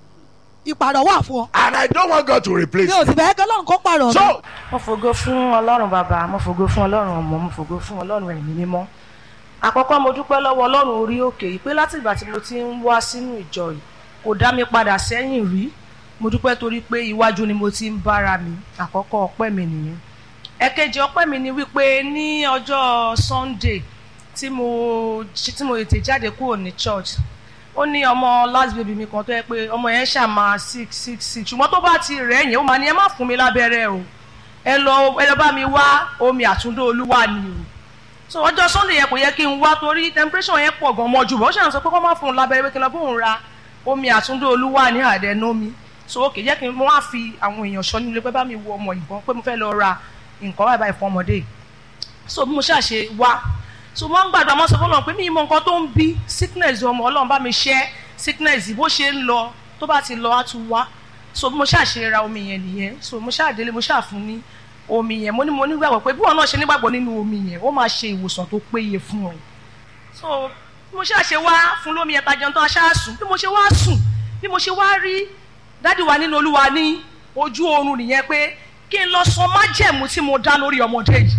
[SPEAKER 2] ìpàrọ̀ wà fún ọ
[SPEAKER 1] And I don't want God to replace
[SPEAKER 2] mi ò sì
[SPEAKER 1] you.
[SPEAKER 2] fẹ́ kí ọlọ́run kó pààrọ̀ mi
[SPEAKER 1] So,
[SPEAKER 3] mo fògo fún ọlọ́run bàbá mo fògo fún ọlọ́run ọmọ mo fògo fún ọlọ́run ẹ̀mí mímọ́ àkọ́kọ́ mo dúpẹ́ lọ́wọ́ ọlọ́run orí òkè yìí pé láti ìgbà tí mo ti ń wá sínú ìjọ yìí kò dá mi padà sẹ́yìn rí mo dúpẹ́ torí pé iwájú ni mo ti ń bára mi àkọ́kọ́ ọpẹ́ mi nìyẹn ẹ̀kejì ọpẹ́ mi ni wípé ní ọjọ́ Sunday tí mo tí mo tètè jáde kúrò ní church ó ní ọmọ last baby mi kan tó yẹ pé ọmọ yẹn ṣàmà six six six ṣùgbọ́n tó bá ti rẹ̀ yẹn ó máa ní ẹ má fún mi lábẹ́rẹ́ o ẹ lọ ẹ lọ bá mi wá omi àtúndó olúwa ni o so ọjọ́ sunday yẹn kò yẹ kí n wá torí temperature yẹn pọ̀ gan mọ́ jù bọ́ ó ṣàn sọ pé kó má fún un lábẹ́rẹ́ pé kí n lọ bóun ra omi àtúndó olúwa ní àdẹ́nómi so ok jẹ́ kí n wá fi àwọn èèyàn ṣọ́ nílé pé bá mi wo ọmọ ìbọn pé mo fẹ́ lọ ra nǹkan báyìí báyìí fún ọmọdé yìí so bí mo ṣàṣe wá so mo ń gbàdúrà mo sọ fọlọ́run pé mi mọ nǹkan tó ń bí sickness ọmọ ọlọ́run bá mi ṣẹ́ sickness bó ṣe ń lọ tó bá ti lọ á tún wá so bí mo ṣàṣe ra omi yẹn nìyẹn so mo ṣàdélé mo ṣàfún ní omi yẹn mo ní mo nígbàgbọ́ pé bí wọn náà ṣe nígbàgbọ́ nínú omi yẹn ó máa ṣe ìwòsàn tó péye fún ọ so bí mo ṣàṣe wá fún lómi yẹn tajọ tó aṣáá sùn bí mo ṣe wá sùn bí mo ṣe wá rí dádì wa nínú olúwa ní ojú oorun nìyẹn pé kí n lọ sọ májẹ̀mú tí mo dá lórí ọmọdé yìí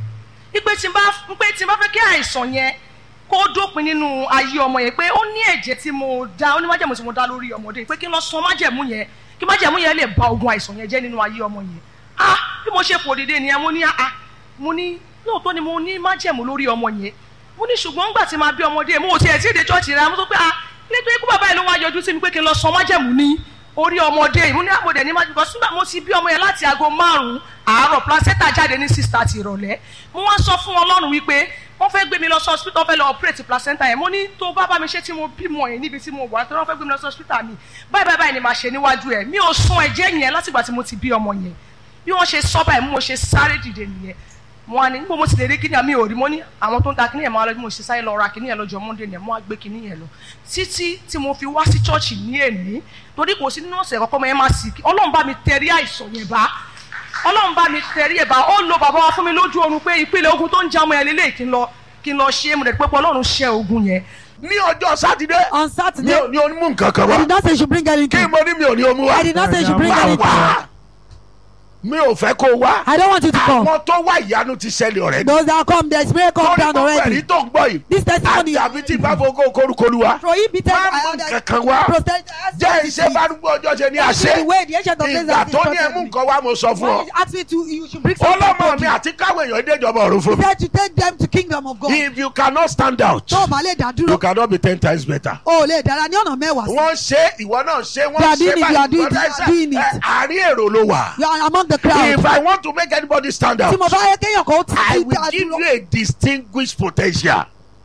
[SPEAKER 3] ipe tí n bá pé tí n bá fẹ́ kí àìsàn yẹn kó dópin nínú ayé ọmọ yẹn pé ó ní ẹ̀jẹ̀ tí mo dá ó ní májẹ̀mú tí mo dá lórí ọmọdé yìí pé kí n lọ sọ májẹ̀mú yẹn kí májẹ̀mú yẹn lè ba ogun àìsàn yẹn jẹ́ nínú ayé ọmọ yẹn ah bí mo ṣe fò dìde nìyẹn mo ní ah mo ní lóòótọ́ ni mo ní májẹ̀mú lórí ọmọ yẹn mo ní ṣùgbọ́n ńgbà tí máa bí ọmọdé mo ò tiẹ̀ tí ì dé chọ́ọ̀chì rẹ̀ mo sọ pé ah nítorí ikú bàbá yìí ló wá yọjú sí mi pé kí n lọ sọ májẹ̀mú ní orí ọmọdé yìí mo ní àpòdè ní májèmú sígbà mo ti bí ọmọ yẹn láti aago márùn-ún àárọ̀ placenta jáde ní six thirty ìrọ̀lẹ́ mo wá sọ fún ọlọ́run wípé wọ́n fẹ́ gbé mi lọ sí hospital fẹ́ lọ operate placenta yẹn mo ní tó bá bá mi ṣe tí mo bímọ yẹn níbi tí mo wà tó wọ́n fẹ́ gbé mi lọ sí hospital mi báyìí báyìí báyìí ni màá ṣe níwájú ẹ̀ mi ò sun ẹ̀jẹ̀ yẹn látìgbà tí mo ti bí ọmọ yẹn bí wọ́n ṣe sọ báyìí mo ṣe sáré dìde nìyẹn wọn á ní níbo mo ti lè rí kíní àmì òrí mo ní àwọn tó ń ta kíní yẹn máa lọ bí mo ṣe sáré lọ ra kíní yẹn lọ́jọ́ monday yẹn mo á gbé kíní yẹn lọ títí tí mo fi wá sí chọ́ọ̀chì ní èní torí kò sí nínú ọ̀sẹ̀ kọ́kọ́ mọ ẹ máa sì kí ọlọ́run bá mi tẹ̀rí àìsàn yẹn bá ọlọ́run bá mi tẹ̀rí ẹ̀ bá ó lo bàbá wa fún mi lójú oorun pé ìpele ogun tó ń já ọmọ yẹn lélẹ̀ kí n lọ kí n lọ ṣe é mo rẹ̀ pé ọlọ́run ṣe ogun yẹn
[SPEAKER 1] ní ọjọ́ sátidé
[SPEAKER 2] on
[SPEAKER 1] mi
[SPEAKER 2] saturday
[SPEAKER 1] ò ní onímú nǹkan kan
[SPEAKER 2] i
[SPEAKER 1] wá
[SPEAKER 2] did not say you should bring
[SPEAKER 1] kí
[SPEAKER 2] anything
[SPEAKER 1] mo ní mi ò ní omi wá
[SPEAKER 2] i did not say you should bring
[SPEAKER 1] máa
[SPEAKER 2] anything
[SPEAKER 1] wá mi ò fẹ́ kó wá
[SPEAKER 2] i don't want you to come
[SPEAKER 1] àwọn tó wá ìyanu ti ṣẹlẹ̀ ọ̀rẹ́
[SPEAKER 2] those that come there is miracle
[SPEAKER 1] lórí
[SPEAKER 2] down
[SPEAKER 1] gbogbo ẹ̀rí
[SPEAKER 2] already
[SPEAKER 1] tó ń gbọ́ yìí
[SPEAKER 2] this testimony
[SPEAKER 1] àjàbí tí bá fowó kórukóru wa
[SPEAKER 2] prohibited
[SPEAKER 1] má
[SPEAKER 2] by
[SPEAKER 1] mú
[SPEAKER 2] others
[SPEAKER 1] nǹkan kan wá jẹ́ iṣẹ́ bá dúpọ̀ ọjọ́ ṣe ní àṣẹ
[SPEAKER 2] the way the ancient of days
[SPEAKER 1] ìgbà
[SPEAKER 2] has
[SPEAKER 1] tó ní ẹmú
[SPEAKER 2] instructed me
[SPEAKER 1] nǹkan wá mo sọ fún
[SPEAKER 2] when
[SPEAKER 1] ọ
[SPEAKER 2] he asked me to you should bring something
[SPEAKER 1] ọlọ́mọ
[SPEAKER 2] to
[SPEAKER 1] mi
[SPEAKER 2] me
[SPEAKER 1] àti káwọn èèyàn déjọba ọ̀run fún
[SPEAKER 2] he
[SPEAKER 1] mi
[SPEAKER 2] said to take them to kingdom of God
[SPEAKER 1] if you cannot stand out
[SPEAKER 2] tó o bá lè dá
[SPEAKER 1] you
[SPEAKER 2] dúró
[SPEAKER 1] cannot be ten times better.
[SPEAKER 2] o ò lè dára ní ọ̀nà mẹ́wàá sí
[SPEAKER 1] wọ́n ṣe ìwọ náà ṣe
[SPEAKER 2] You are
[SPEAKER 1] wọ́n
[SPEAKER 2] doing
[SPEAKER 1] ṣe
[SPEAKER 2] it, you are
[SPEAKER 1] báyìí
[SPEAKER 2] doing
[SPEAKER 1] wọ́n
[SPEAKER 2] it, you are
[SPEAKER 1] ṣe
[SPEAKER 2] doing it.
[SPEAKER 1] ẹ, àárín èrò ló wà.
[SPEAKER 2] you are among the crowd
[SPEAKER 1] if I want to make anybody stand out
[SPEAKER 2] tí mo bá yẹ kéèyàn kó tí
[SPEAKER 1] I
[SPEAKER 2] tí
[SPEAKER 1] will
[SPEAKER 2] dá
[SPEAKER 1] give
[SPEAKER 2] dúró
[SPEAKER 1] you a distinguished potential.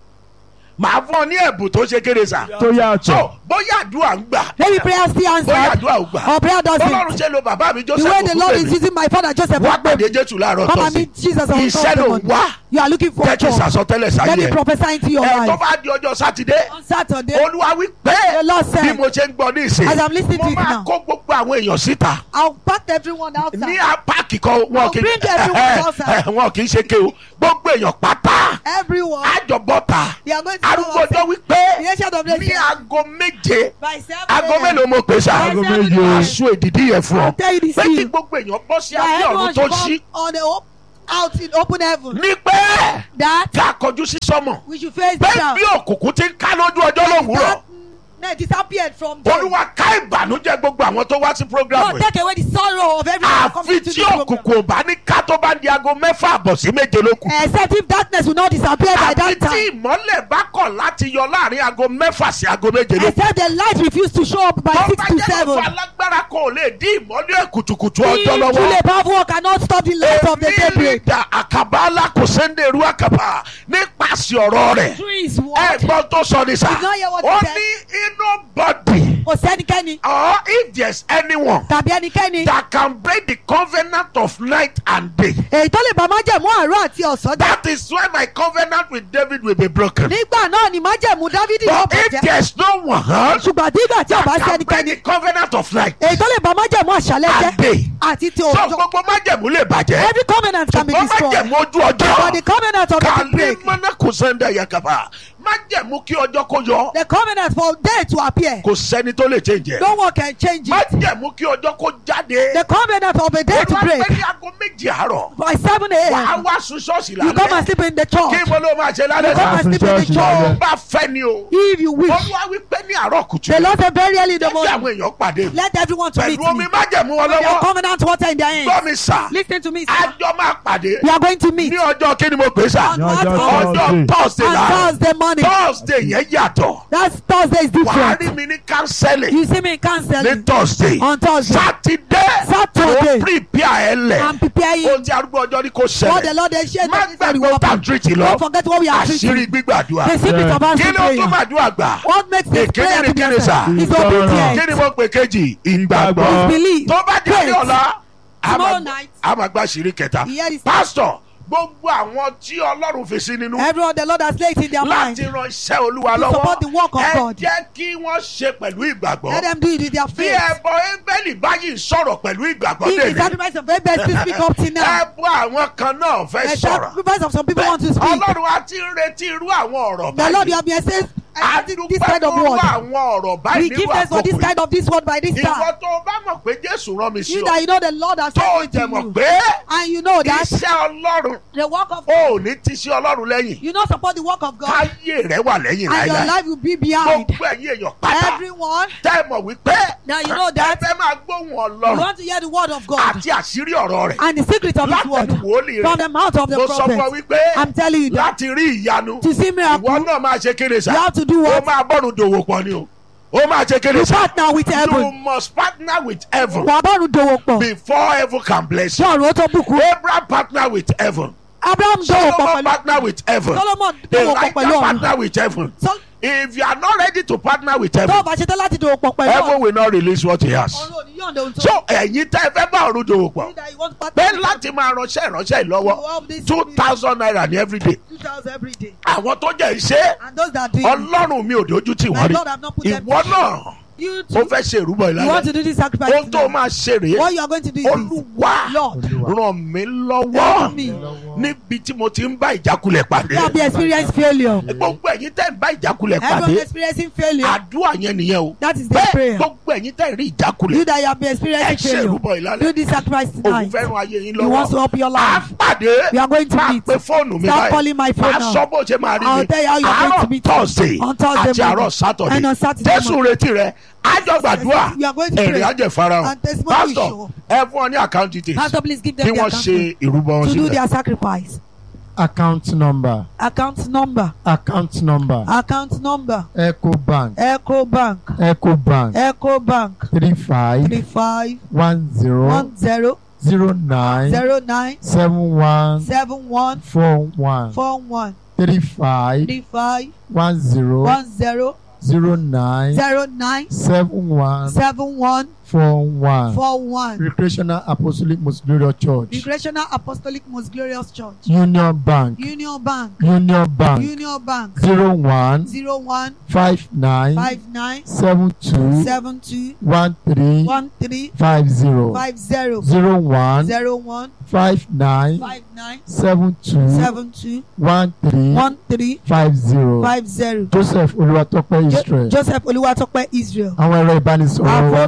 [SPEAKER 1] màá fún ọ ní ẹ̀bùn tó ṣe kéré sá.
[SPEAKER 4] tó yàtọ̀.
[SPEAKER 1] so bóyá àdúrà ń gbà
[SPEAKER 2] maybe prayer still
[SPEAKER 1] bóyá
[SPEAKER 2] answered
[SPEAKER 1] àdúrà ò gbà
[SPEAKER 2] or prayer
[SPEAKER 1] bọ́lọ́run
[SPEAKER 2] doesn't
[SPEAKER 1] ṣe lo bàbá mi
[SPEAKER 2] the
[SPEAKER 1] Joseph
[SPEAKER 2] way the Lord is
[SPEAKER 1] Ògúngbèmí
[SPEAKER 2] using my father Joseph
[SPEAKER 1] wá pàdé
[SPEAKER 2] Okpebe
[SPEAKER 1] Jésù láàárọ̀
[SPEAKER 2] come and
[SPEAKER 1] tọ́sí
[SPEAKER 2] meet Jesus on
[SPEAKER 1] iṣẹ́ ló
[SPEAKER 2] Thursday
[SPEAKER 1] wá
[SPEAKER 2] morning you are looking for
[SPEAKER 1] jẹ́ kí n
[SPEAKER 2] job
[SPEAKER 1] sàsọtẹ́lẹ̀
[SPEAKER 2] let
[SPEAKER 1] sáyé
[SPEAKER 2] me
[SPEAKER 1] ẹ̀
[SPEAKER 2] prophesy into your
[SPEAKER 1] ẹ̀ tó
[SPEAKER 2] life
[SPEAKER 1] bá di ọjọ́ sátidé
[SPEAKER 2] on Saturday
[SPEAKER 1] olúwa wí pé
[SPEAKER 2] The Lord said,
[SPEAKER 1] bí mo ṣe ń gbọ́ ní ìsìn
[SPEAKER 2] as I'm listening to
[SPEAKER 1] mo
[SPEAKER 2] it
[SPEAKER 1] máa
[SPEAKER 2] now.
[SPEAKER 1] kó gbogbo àwọn èèyàn síta
[SPEAKER 2] I'll pack everyone
[SPEAKER 1] ní
[SPEAKER 2] outside
[SPEAKER 1] apáàkì kan wọn
[SPEAKER 2] I'll
[SPEAKER 1] kì
[SPEAKER 2] bring everyone outside.
[SPEAKER 1] wọn kì í ṣe ké o gbogbo èèyàn pátá
[SPEAKER 2] everyone
[SPEAKER 1] àjọbọta
[SPEAKER 2] they are going to
[SPEAKER 1] arúgbó
[SPEAKER 2] go
[SPEAKER 1] ọjọ́
[SPEAKER 2] outside
[SPEAKER 1] wípé
[SPEAKER 2] the ancient of days
[SPEAKER 1] ní
[SPEAKER 2] said,
[SPEAKER 1] aago méje
[SPEAKER 2] by seven
[SPEAKER 1] aago
[SPEAKER 2] a.m.
[SPEAKER 1] mélòó mo pè sá
[SPEAKER 2] Aago méje.
[SPEAKER 1] aṣọ èdìdí yẹn fún ọ
[SPEAKER 2] I'll tell you this
[SPEAKER 1] pé kí
[SPEAKER 2] thing.
[SPEAKER 1] gbogbo èèyàn bọ́ sí
[SPEAKER 2] that
[SPEAKER 1] abẹ́ ọ̀run
[SPEAKER 2] everyone
[SPEAKER 1] tó
[SPEAKER 2] should
[SPEAKER 1] ṣí
[SPEAKER 2] come on the op- out in open heaven
[SPEAKER 1] ní pé
[SPEAKER 2] that
[SPEAKER 1] ká kọjú sí sọ́mọ̀
[SPEAKER 2] we should face
[SPEAKER 1] pé
[SPEAKER 2] down
[SPEAKER 1] bí òkùnkùn ti ń ká lójú ọjọ́ lówùúrọ̀
[SPEAKER 2] They disappeared from them.
[SPEAKER 1] olúwa ká ìbànújẹ́ gbogbo àwọn tó wá sí program
[SPEAKER 2] God
[SPEAKER 1] yìí
[SPEAKER 2] take away the sorrow of everyone who comes
[SPEAKER 1] àfi
[SPEAKER 2] into
[SPEAKER 1] tí
[SPEAKER 2] this program.
[SPEAKER 1] òkùnkùn ò bá ní ká tó bá di aago mẹ́fà àbọ̀ sí méje lókun
[SPEAKER 2] Except if darkness will not disappear by
[SPEAKER 1] àfi
[SPEAKER 2] that
[SPEAKER 1] tí
[SPEAKER 2] time.
[SPEAKER 1] ìmọ́lẹ̀ bá kọ̀ láti yọ láàrin aago mẹ́fà sí aago méje lókun
[SPEAKER 2] Except the light refuse to show up by
[SPEAKER 1] tó
[SPEAKER 2] six
[SPEAKER 1] bá
[SPEAKER 2] to
[SPEAKER 1] jẹ́
[SPEAKER 2] seven.
[SPEAKER 1] lọ́fọ̀ alágbára kò lè dín ìmọ́lẹ̀ kùtùkùtù ọjọ́ lọ́wọ́.
[SPEAKER 2] Truly powerful one cannot stop the light of the daybreak.
[SPEAKER 1] da àkàbà alákòsẹ́ndẹ̀rú àkàbà nípasẹ̀ ọ̀rọ̀ rẹ̀.
[SPEAKER 2] Through his word.
[SPEAKER 1] ẹ̀gbọ́n tó sọ ní sà.
[SPEAKER 2] Did not hear what he
[SPEAKER 1] ó
[SPEAKER 2] said.
[SPEAKER 1] ní inú bọ́dì.
[SPEAKER 2] Kò sẹ́nikẹ́ni
[SPEAKER 1] or if there's anyone
[SPEAKER 2] tàbí ẹnikẹ́ni
[SPEAKER 1] that can break the covenant of night and day.
[SPEAKER 2] èyí tó lè bá májẹ̀mú àárọ̀ àti ọ̀sán dá.
[SPEAKER 1] that is why my covenant with David will be broken.
[SPEAKER 2] Nígbà náà ni májẹ̀mú Dávidi yóò
[SPEAKER 1] but if
[SPEAKER 2] bàjẹ́.
[SPEAKER 1] there's no one
[SPEAKER 2] Ṣùgbọ́n nígbà tí ọba
[SPEAKER 1] that
[SPEAKER 2] sí
[SPEAKER 1] can break
[SPEAKER 2] ẹnikẹ́ni
[SPEAKER 1] the covenant of night
[SPEAKER 2] èyí tó lè bá májẹ̀mú àṣálẹ́
[SPEAKER 1] and
[SPEAKER 2] jẹ́
[SPEAKER 1] day.
[SPEAKER 2] àti ti
[SPEAKER 1] so
[SPEAKER 2] òjò.
[SPEAKER 1] gbogbo májẹ̀mú lè bàjẹ́.
[SPEAKER 2] Every covenant can be
[SPEAKER 1] ṣùgbọ́n
[SPEAKER 2] destroyed.
[SPEAKER 1] májẹ̀mú ojú
[SPEAKER 2] But the
[SPEAKER 1] ọjọ́.
[SPEAKER 2] covenant of the
[SPEAKER 1] kàlí
[SPEAKER 2] break.
[SPEAKER 1] mọ́nà kò sẹ́ńdà yakaba májẹ̀mú kí ọjọ́ kó yọ.
[SPEAKER 2] The covenant for day to appear.
[SPEAKER 1] kò sẹ́ni tó lè change ẹ̀.
[SPEAKER 2] No one can change it.
[SPEAKER 1] májẹ̀mú kí ọjọ́ kó jáde.
[SPEAKER 2] The covenant of a day to
[SPEAKER 1] olúwa
[SPEAKER 2] break.
[SPEAKER 1] pé ní aago méjì àárọ̀.
[SPEAKER 2] By seven
[SPEAKER 1] wàá
[SPEAKER 2] a.m.
[SPEAKER 1] wá sun ṣọ́ọ̀ṣì
[SPEAKER 2] You come and
[SPEAKER 1] lálẹ́.
[SPEAKER 2] sleep in the
[SPEAKER 1] kí
[SPEAKER 2] church.
[SPEAKER 1] mo ló máa ṣe
[SPEAKER 2] You
[SPEAKER 1] lálẹ́
[SPEAKER 2] come
[SPEAKER 1] sá.
[SPEAKER 2] and sleep in the
[SPEAKER 1] tó o
[SPEAKER 2] church.
[SPEAKER 1] bá fẹ́ ni o.
[SPEAKER 2] If you wish.
[SPEAKER 1] olúwa wí pé ní àárọ̀ kùtù.
[SPEAKER 2] The Lord said very early in the
[SPEAKER 1] jẹ́ kí àwọn
[SPEAKER 2] morning.
[SPEAKER 1] èèyàn pàdé mi.
[SPEAKER 2] Let everyone to meet
[SPEAKER 1] pẹ̀lú omi
[SPEAKER 2] me.
[SPEAKER 1] májẹ̀mú wọn
[SPEAKER 2] Their
[SPEAKER 1] lọ́wọ́.
[SPEAKER 2] covenant water in their
[SPEAKER 1] gbọ́
[SPEAKER 2] hands.
[SPEAKER 1] mi sà.
[SPEAKER 2] Listen to me, sir.
[SPEAKER 1] àjọ máa pàdé.
[SPEAKER 2] We are going to meet
[SPEAKER 1] ní ọjọ́ kí ni mo pè é sà.
[SPEAKER 2] on
[SPEAKER 4] Ní
[SPEAKER 2] what
[SPEAKER 4] ọjọ́
[SPEAKER 2] on
[SPEAKER 1] ọjọ́ thursday
[SPEAKER 2] on
[SPEAKER 1] la.
[SPEAKER 2] Thursday morning.
[SPEAKER 1] thursday yẹn yàtọ̀.
[SPEAKER 2] That's Thursday is
[SPEAKER 1] wàá rí
[SPEAKER 2] different.
[SPEAKER 1] mi ní kánsẹ́lì.
[SPEAKER 2] You see me in
[SPEAKER 1] ní
[SPEAKER 2] counseling
[SPEAKER 1] thursday.
[SPEAKER 2] on Thursday.
[SPEAKER 1] sátidé.
[SPEAKER 2] Saturday.
[SPEAKER 1] ó prepare ẹ lẹ̀.
[SPEAKER 2] I'm preparing
[SPEAKER 1] ohun tí arúgbó ọjọ́ ní kò
[SPEAKER 2] what the
[SPEAKER 1] ṣẹlẹ̀.
[SPEAKER 2] Lord has shared
[SPEAKER 1] má
[SPEAKER 2] that is very
[SPEAKER 1] gbàgbé tá
[SPEAKER 2] welcome.
[SPEAKER 1] tírìtì
[SPEAKER 2] Don't
[SPEAKER 1] lọ.
[SPEAKER 2] forget what we are
[SPEAKER 1] àṣírí
[SPEAKER 2] preaching.
[SPEAKER 1] gbígbàdúrà.
[SPEAKER 2] The secret of
[SPEAKER 1] kí
[SPEAKER 2] answering
[SPEAKER 1] ló tún
[SPEAKER 2] prayer.
[SPEAKER 1] màdúrà gbà.
[SPEAKER 2] What makes this
[SPEAKER 1] Èkéde
[SPEAKER 2] prayer
[SPEAKER 1] ni
[SPEAKER 2] to be
[SPEAKER 1] kí ni sà?
[SPEAKER 2] answered is
[SPEAKER 4] Ìgbọràn.
[SPEAKER 2] obedience.
[SPEAKER 1] kí ni mo pè kejì. ìgbàgbọ́.
[SPEAKER 4] Ìgbàgbọ́.
[SPEAKER 2] Believe.
[SPEAKER 1] tó bá di ní
[SPEAKER 2] Faith.
[SPEAKER 1] ọ̀la. a
[SPEAKER 2] Tomorrow
[SPEAKER 1] máa-
[SPEAKER 2] night.
[SPEAKER 1] a máa gbá àṣírí kẹta.
[SPEAKER 2] Here is-
[SPEAKER 1] pásítọ̀ gbogbo àwọn tí ọlọ́run fi sí nínú.
[SPEAKER 2] Everyone the Lord has laid in their mind.
[SPEAKER 1] láti ran iṣẹ́ olúwa
[SPEAKER 2] To
[SPEAKER 1] lọ́wọ́.
[SPEAKER 2] support the work of
[SPEAKER 1] ẹ
[SPEAKER 2] God.
[SPEAKER 1] jẹ́ kí wọ́n ṣe pẹ̀lú ìgbàgbọ́.
[SPEAKER 2] Let them do it with their
[SPEAKER 1] bí
[SPEAKER 2] faith.
[SPEAKER 1] ẹbọ ẹ́ńbẹ́lì báyìí sọ̀rọ̀ pẹ̀lú ìgbàgbọ́
[SPEAKER 2] If the
[SPEAKER 1] lèmi.
[SPEAKER 2] sacrifice of Abel still speak up till now.
[SPEAKER 1] ẹbọ àwọn kan náà fẹ́
[SPEAKER 2] The
[SPEAKER 1] sọ̀rọ̀.
[SPEAKER 2] sacrifice of some people want to speak.
[SPEAKER 1] ọlọ́run á ti ń retí irú àwọn ọ̀rọ̀
[SPEAKER 2] The Lord you
[SPEAKER 1] báyìí.
[SPEAKER 2] have been saying
[SPEAKER 1] a
[SPEAKER 2] expecting this
[SPEAKER 1] dúpẹ́
[SPEAKER 2] kind of
[SPEAKER 1] lọ́wọ́
[SPEAKER 2] word.
[SPEAKER 1] àwọn ọ̀rọ̀
[SPEAKER 2] We
[SPEAKER 1] báyìí
[SPEAKER 2] give
[SPEAKER 1] nínú
[SPEAKER 2] thanks for this
[SPEAKER 1] àkókò
[SPEAKER 2] kind of this word by this
[SPEAKER 1] yìí.
[SPEAKER 2] time.
[SPEAKER 1] ìwọ tó o bá mọ̀ pé jésù rán mi sí
[SPEAKER 2] You
[SPEAKER 1] ọ
[SPEAKER 2] that you know the Lord has
[SPEAKER 1] tó o
[SPEAKER 2] sent
[SPEAKER 1] jẹ
[SPEAKER 2] me to
[SPEAKER 1] mọ̀
[SPEAKER 2] you.
[SPEAKER 1] pé
[SPEAKER 2] And you know that
[SPEAKER 1] iṣẹ́ ọlọ́run
[SPEAKER 2] the work of
[SPEAKER 1] o ò ní ti sí ọlọ́run lẹ́yìn
[SPEAKER 2] you not support the work of God
[SPEAKER 1] káyé rẹ wà lẹ́yìn
[SPEAKER 2] and your
[SPEAKER 1] láyà
[SPEAKER 2] life will be behind.
[SPEAKER 1] gbogbo ẹ̀yin èèyàn pátá
[SPEAKER 2] Everyone
[SPEAKER 1] tẹ́ ẹ mọ̀ wípé
[SPEAKER 2] Now you know that-
[SPEAKER 1] ẹ fẹ́ máa gbóhùn
[SPEAKER 2] you
[SPEAKER 1] ọlọ́run
[SPEAKER 2] want to hear the word of God
[SPEAKER 1] àti àṣírí ọ̀rọ̀ rẹ̀
[SPEAKER 2] and the secret of his word
[SPEAKER 1] látẹnu wòlíì
[SPEAKER 2] from
[SPEAKER 1] rẹ̀
[SPEAKER 2] the mouth of the
[SPEAKER 1] mo sọ fún ọ
[SPEAKER 2] prophet.
[SPEAKER 1] wípé
[SPEAKER 2] I'm telling you that
[SPEAKER 1] láti rí ìyanu
[SPEAKER 2] to see
[SPEAKER 1] ìwọ
[SPEAKER 2] miracle
[SPEAKER 1] náà máa ṣe kéde sá
[SPEAKER 2] you have to do
[SPEAKER 1] ó
[SPEAKER 2] what?
[SPEAKER 1] máa bọ́rùn dòwò pọ̀ ni o ó máa ṣe kéde
[SPEAKER 2] You
[SPEAKER 1] sá
[SPEAKER 2] partner with
[SPEAKER 1] you
[SPEAKER 2] heaven.
[SPEAKER 1] must partner with heaven
[SPEAKER 2] Wà á bọ́ọ̀rù dòwò pọ̀.
[SPEAKER 1] before heaven can bless you
[SPEAKER 2] Ṣé ọ̀run ó tó bùkún?
[SPEAKER 1] Abraham partner with heaven
[SPEAKER 2] Abraham dòwò pọ̀
[SPEAKER 1] Solomon
[SPEAKER 2] pẹ̀lú.
[SPEAKER 1] partner with heaven
[SPEAKER 2] Solomon dòwò pọ̀
[SPEAKER 1] Elijah
[SPEAKER 2] pẹ̀lú ọ̀run.
[SPEAKER 1] partner with heaven
[SPEAKER 2] Sol-
[SPEAKER 1] if you are not ready to partner with
[SPEAKER 2] Tó o
[SPEAKER 1] heaven
[SPEAKER 2] bá ṣe tán láti dòwò pọ̀ pẹ̀lú
[SPEAKER 1] heaven
[SPEAKER 2] ọ̀run.
[SPEAKER 1] will not release what he has
[SPEAKER 2] Ọ̀run ò ní yọ̀ǹda ohun tó.
[SPEAKER 1] so ẹ̀yin tẹ́ ẹ fẹ́ bá ọ̀run dòwò pọ̀
[SPEAKER 2] You that you want to partner
[SPEAKER 1] pé
[SPEAKER 2] with
[SPEAKER 1] láti máa ránṣẹ́ ìránṣẹ́ yìí lọ́wọ́
[SPEAKER 2] You have this
[SPEAKER 1] two thousand naira ní everyday
[SPEAKER 2] 2,000 every day.
[SPEAKER 1] àwọn tó jẹ́ iṣẹ́
[SPEAKER 2] And those that do it,
[SPEAKER 1] ọlọ́run mi ò dojú tì
[SPEAKER 2] my
[SPEAKER 1] wọ́n rí
[SPEAKER 2] Lord have not put them
[SPEAKER 1] ìwọ
[SPEAKER 2] to
[SPEAKER 1] náà
[SPEAKER 2] You
[SPEAKER 1] ó
[SPEAKER 2] too.
[SPEAKER 1] fẹ́ ṣe ìrúbọ
[SPEAKER 2] You want
[SPEAKER 1] ìlànà
[SPEAKER 2] to do this sacrifice.
[SPEAKER 1] ohun tó
[SPEAKER 2] today.
[SPEAKER 1] máa ṣe rèé
[SPEAKER 2] What you are going to do is this.
[SPEAKER 1] olúwa
[SPEAKER 2] Lord,
[SPEAKER 1] ràn mí lọ́wọ́
[SPEAKER 2] help me.
[SPEAKER 1] níbi tí mo ti ń bá ìjákulẹ̀ pàdé
[SPEAKER 2] You have been experiencing failure.
[SPEAKER 1] gbogbo ẹ̀yin tẹ́ ń bá ìjákulẹ̀
[SPEAKER 2] Everyone
[SPEAKER 1] pàdé
[SPEAKER 2] experiencing failure.
[SPEAKER 1] àdúrà yẹn nìyẹn o
[SPEAKER 2] That is the
[SPEAKER 1] bẹ́ẹ̀
[SPEAKER 2] prayer.
[SPEAKER 1] gbogbo ẹ̀yin tẹ́ ń rí
[SPEAKER 2] You
[SPEAKER 1] ìjákulẹ̀
[SPEAKER 2] that you have been
[SPEAKER 1] ẹ
[SPEAKER 2] experiencing
[SPEAKER 1] ṣe
[SPEAKER 2] failure.
[SPEAKER 1] ìrúbọ ìlànà
[SPEAKER 2] Do this sacrifice
[SPEAKER 1] òun
[SPEAKER 2] tonight.
[SPEAKER 1] fẹ́ràn ayé yín
[SPEAKER 2] He wants to
[SPEAKER 1] lọ́wọ́
[SPEAKER 2] help your
[SPEAKER 1] à
[SPEAKER 2] life.
[SPEAKER 1] pàdé
[SPEAKER 2] We are going to
[SPEAKER 1] máa
[SPEAKER 2] meet.
[SPEAKER 1] pe fóònù mi
[SPEAKER 2] Start
[SPEAKER 1] báyìí
[SPEAKER 2] calling my phone
[SPEAKER 1] máa
[SPEAKER 2] now.
[SPEAKER 1] sọ bó ṣe máa rí
[SPEAKER 2] I'll
[SPEAKER 1] mi
[SPEAKER 2] tell you how you are going to
[SPEAKER 1] àárọ̀
[SPEAKER 2] meet.
[SPEAKER 1] tọ́sídẹ̀ẹ́
[SPEAKER 2] On Thursday
[SPEAKER 1] àti àárọ̀
[SPEAKER 2] morning.
[SPEAKER 1] sátọ̀dẹ̀
[SPEAKER 2] And on Saturday
[SPEAKER 1] jésù retí rẹ ájọ gbàdúrà
[SPEAKER 2] We are going to
[SPEAKER 1] èrè
[SPEAKER 2] pray.
[SPEAKER 1] ajẹ̀farahàn
[SPEAKER 2] And testimony will
[SPEAKER 1] pásítọ̀
[SPEAKER 2] show.
[SPEAKER 1] ẹ fún ọ ní àkáǹtì details
[SPEAKER 2] Pastor, please give
[SPEAKER 1] kí
[SPEAKER 2] them their
[SPEAKER 1] wọ́n ṣe
[SPEAKER 2] account
[SPEAKER 1] ìrúbọ wọn
[SPEAKER 2] to do
[SPEAKER 1] sílẹ̀.
[SPEAKER 2] their sacrifice.
[SPEAKER 4] account number
[SPEAKER 2] Account number.
[SPEAKER 4] account number
[SPEAKER 2] Account number.
[SPEAKER 4] eco bank
[SPEAKER 2] Echo Bank.
[SPEAKER 4] eco bank
[SPEAKER 2] Echo Bank.
[SPEAKER 4] three five
[SPEAKER 2] Three five
[SPEAKER 4] one zero
[SPEAKER 2] one zero
[SPEAKER 4] zero nine
[SPEAKER 2] zero nine
[SPEAKER 4] seven one
[SPEAKER 2] seven one
[SPEAKER 4] four one
[SPEAKER 2] four one
[SPEAKER 4] three five
[SPEAKER 2] three five
[SPEAKER 4] one zero
[SPEAKER 2] one zero
[SPEAKER 4] zero nine
[SPEAKER 2] zero nine
[SPEAKER 4] seven one
[SPEAKER 2] seven one
[SPEAKER 4] four one
[SPEAKER 2] four one.
[SPEAKER 4] recreational apostolic most glorious church
[SPEAKER 2] Recreational Apostolic Most Glorious Church.
[SPEAKER 4] union bank
[SPEAKER 2] Union Bank.
[SPEAKER 4] union bank
[SPEAKER 2] Union Bank.
[SPEAKER 4] zero one
[SPEAKER 2] Zero one
[SPEAKER 4] five nine
[SPEAKER 2] five nine
[SPEAKER 4] seven two
[SPEAKER 2] seven two
[SPEAKER 4] one three
[SPEAKER 2] one three
[SPEAKER 4] five zero
[SPEAKER 2] five zero
[SPEAKER 4] zero one
[SPEAKER 2] zero one
[SPEAKER 4] five nine
[SPEAKER 2] five nine
[SPEAKER 4] seven two
[SPEAKER 2] seven two
[SPEAKER 4] one three
[SPEAKER 2] one three
[SPEAKER 4] five zero
[SPEAKER 2] five zero.
[SPEAKER 4] joseph olúwatópẹ́
[SPEAKER 2] Jo-
[SPEAKER 4] israel
[SPEAKER 2] Joseph Oluwatope Israel.
[SPEAKER 4] àwọn ẹ̀rọ
[SPEAKER 2] Our
[SPEAKER 4] ìbánisọ̀rọ̀
[SPEAKER 2] phone
[SPEAKER 4] wa
[SPEAKER 2] numbers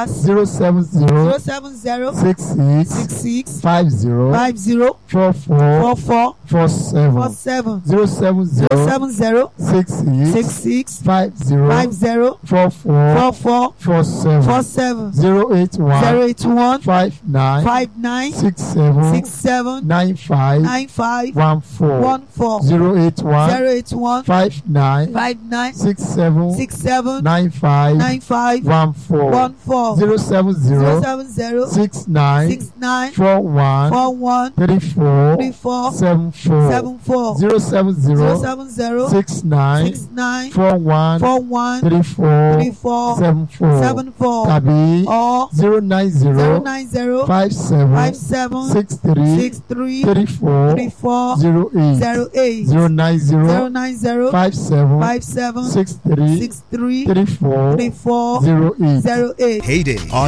[SPEAKER 2] numbers
[SPEAKER 4] zero seven zero
[SPEAKER 2] 070
[SPEAKER 4] six six
[SPEAKER 2] 66
[SPEAKER 4] five zero
[SPEAKER 2] 50
[SPEAKER 4] four four
[SPEAKER 2] 44
[SPEAKER 4] four seven
[SPEAKER 2] 47
[SPEAKER 4] zero seven zero
[SPEAKER 2] 70
[SPEAKER 4] six six
[SPEAKER 2] 66
[SPEAKER 4] five zero
[SPEAKER 2] 50
[SPEAKER 4] four four
[SPEAKER 2] 44
[SPEAKER 4] four seven
[SPEAKER 2] 47
[SPEAKER 4] zero eight one
[SPEAKER 2] 081
[SPEAKER 4] five nine
[SPEAKER 2] 59
[SPEAKER 4] six seven
[SPEAKER 2] 67
[SPEAKER 4] nine five
[SPEAKER 2] 95
[SPEAKER 4] one four
[SPEAKER 2] 14
[SPEAKER 4] zero eight one
[SPEAKER 2] 081
[SPEAKER 4] five nine
[SPEAKER 2] 59
[SPEAKER 4] six seven
[SPEAKER 2] 67
[SPEAKER 4] nine five
[SPEAKER 2] 95
[SPEAKER 4] one four
[SPEAKER 2] 14
[SPEAKER 4] zero seven zero
[SPEAKER 2] 070
[SPEAKER 4] six nine
[SPEAKER 2] 69
[SPEAKER 4] four one
[SPEAKER 2] 41
[SPEAKER 4] three four
[SPEAKER 2] 34
[SPEAKER 4] seven four
[SPEAKER 2] 74
[SPEAKER 4] zero seven zero
[SPEAKER 2] 070
[SPEAKER 4] six nine
[SPEAKER 2] 69
[SPEAKER 4] four one
[SPEAKER 2] 41
[SPEAKER 4] three four
[SPEAKER 2] 34
[SPEAKER 4] seven four
[SPEAKER 2] 74
[SPEAKER 4] tàbí
[SPEAKER 2] or
[SPEAKER 4] zero nine zero
[SPEAKER 2] 090
[SPEAKER 4] five seven
[SPEAKER 2] 57
[SPEAKER 4] six three
[SPEAKER 2] 63
[SPEAKER 4] three four
[SPEAKER 2] 34
[SPEAKER 4] zero eight
[SPEAKER 2] 08
[SPEAKER 4] zero nine zero
[SPEAKER 2] 090
[SPEAKER 4] five seven
[SPEAKER 2] 57
[SPEAKER 4] six three
[SPEAKER 2] 63
[SPEAKER 4] three four
[SPEAKER 2] 34
[SPEAKER 4] zero eight
[SPEAKER 2] 08
[SPEAKER 5] Heyday. Our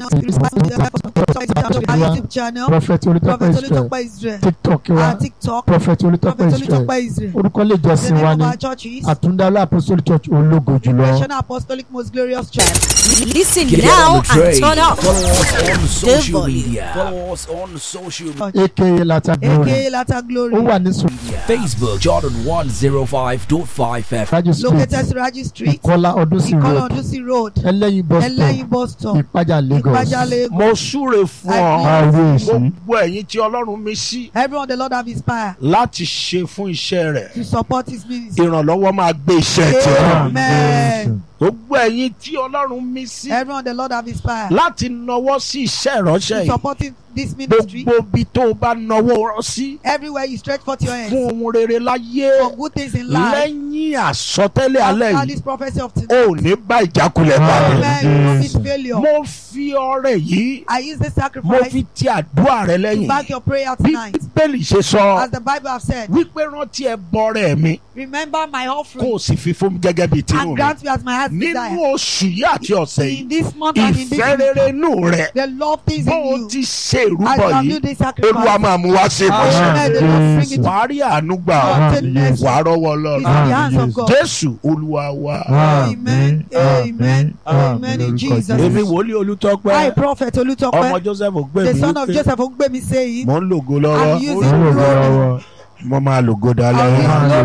[SPEAKER 2] YouTube channel
[SPEAKER 4] prophet olùtọ́pẹ́
[SPEAKER 2] Prophet
[SPEAKER 4] israel
[SPEAKER 2] Olutọpẹ Israel
[SPEAKER 4] tiktok wa
[SPEAKER 2] and TikTok
[SPEAKER 4] prophet olùtọ́pẹ́
[SPEAKER 2] Prophet
[SPEAKER 4] israel
[SPEAKER 2] Olutọpẹ Israel.
[SPEAKER 4] orúkọ ilé
[SPEAKER 2] The
[SPEAKER 4] ìjọsìn wa
[SPEAKER 2] name of
[SPEAKER 4] ní
[SPEAKER 2] our church is
[SPEAKER 4] àtúndálá apostolic church ológo jùlọ
[SPEAKER 2] National Apostolic Most Glorious Church.
[SPEAKER 6] Listen
[SPEAKER 5] Get
[SPEAKER 6] now
[SPEAKER 5] on the train.
[SPEAKER 6] and turn up.
[SPEAKER 5] Follow us on social
[SPEAKER 6] volume.
[SPEAKER 5] media. Follow us on social media.
[SPEAKER 4] aka lata glory
[SPEAKER 2] aka Latter Glory.
[SPEAKER 4] ó wà ní sùn
[SPEAKER 5] Facebook Jordan 105.5 FM.
[SPEAKER 4] rájò street
[SPEAKER 2] Located Siraji Street,
[SPEAKER 4] ìkọlá ọdúnsìn
[SPEAKER 2] Ìkọlà
[SPEAKER 4] road
[SPEAKER 2] Ọdúnsí Road,
[SPEAKER 4] ẹlẹ́yin bus stop
[SPEAKER 2] Ẹlẹ́yin bus stop,
[SPEAKER 4] ìpájà lagos
[SPEAKER 2] Ìpàjà Lagos.
[SPEAKER 1] mo súre fún ọ
[SPEAKER 4] àwọn èsì
[SPEAKER 1] gbogbo ẹ̀yin tí ọlọ́run mi sí
[SPEAKER 2] Everyone the Lord have inspired
[SPEAKER 1] láti ṣe fún iṣẹ́ rẹ̀
[SPEAKER 2] to support his ministry.
[SPEAKER 1] ìrànlọ́wọ́ máa gbé iṣẹ́ tiẹ̀
[SPEAKER 2] Amen.
[SPEAKER 1] gbogbo ẹ̀yin tí ọlọ́run mi sí
[SPEAKER 2] Everyone the Lord have inspired
[SPEAKER 1] láti nawọ́ sí iṣẹ́ ìránṣẹ́
[SPEAKER 2] to
[SPEAKER 1] yìí
[SPEAKER 2] supporting this ministry.
[SPEAKER 1] gbogbo ibi tó o bá nawọ́ rọ sí
[SPEAKER 2] Everywhere you stretch forth your hands
[SPEAKER 1] fún ohun rere láyé
[SPEAKER 2] for good things in life.
[SPEAKER 1] lẹ́yìn àsọtẹ́lẹ̀ alẹ́
[SPEAKER 2] After
[SPEAKER 1] yìí
[SPEAKER 2] this prophecy of
[SPEAKER 1] o
[SPEAKER 2] today.
[SPEAKER 1] ò ní bá ìjákulẹ̀ pàdé
[SPEAKER 2] Amen. You will not meet failure.
[SPEAKER 1] mo fi ọrẹ yìí
[SPEAKER 2] I use this
[SPEAKER 1] mo
[SPEAKER 2] sacrifice
[SPEAKER 1] fi ti àdúrà rẹ
[SPEAKER 2] to
[SPEAKER 1] lẹ́yìn
[SPEAKER 2] back your prayer
[SPEAKER 1] bí
[SPEAKER 2] tonight.
[SPEAKER 1] bíbélì ṣe sọ
[SPEAKER 2] As the Bible have said,
[SPEAKER 1] wípé rántí ẹ bọrẹ mi
[SPEAKER 2] remember my
[SPEAKER 1] kó
[SPEAKER 2] offering
[SPEAKER 1] o sì fi fún mi gẹ́gẹ́ bíi tinú
[SPEAKER 2] and
[SPEAKER 1] mi
[SPEAKER 2] grant me as my heart's
[SPEAKER 1] nínú
[SPEAKER 2] desire.
[SPEAKER 1] oṣù yìí àti ọ̀sẹ̀
[SPEAKER 2] In
[SPEAKER 1] yìí
[SPEAKER 2] this month and in this
[SPEAKER 1] ìfẹ́ rere inú rẹ
[SPEAKER 2] the love things
[SPEAKER 1] bó
[SPEAKER 2] in
[SPEAKER 1] o
[SPEAKER 2] you
[SPEAKER 1] ti ṣe
[SPEAKER 2] as
[SPEAKER 1] ìrúbọ
[SPEAKER 2] you have
[SPEAKER 1] yìí
[SPEAKER 2] do this
[SPEAKER 1] olúwa
[SPEAKER 2] sacrifice.
[SPEAKER 1] máa mú wá sí ìmọ̀ṣẹ́
[SPEAKER 2] Amen. The Lord bring it to
[SPEAKER 1] wàá rí àánú gbà ọ́
[SPEAKER 2] Goodness.
[SPEAKER 1] wàá rọ́wọ́
[SPEAKER 2] is in
[SPEAKER 1] lọ́rùn
[SPEAKER 2] the hands of God.
[SPEAKER 1] jésù olúwa wa
[SPEAKER 2] Amen. Amen. Amen. In Jesus.
[SPEAKER 1] èmi wòlíì olùtọ́pẹ́
[SPEAKER 2] I, Prophet
[SPEAKER 1] ọmọ
[SPEAKER 2] Olutope,
[SPEAKER 1] joseph gbé
[SPEAKER 2] the
[SPEAKER 1] mi
[SPEAKER 2] son of
[SPEAKER 1] wípé
[SPEAKER 2] Joseph Ogbemi saying,
[SPEAKER 1] mò ń lògo
[SPEAKER 2] I'm
[SPEAKER 1] lọ́wọ́
[SPEAKER 2] using glory.
[SPEAKER 1] mo máa lògo
[SPEAKER 2] I
[SPEAKER 1] dalẹ́
[SPEAKER 2] will use glory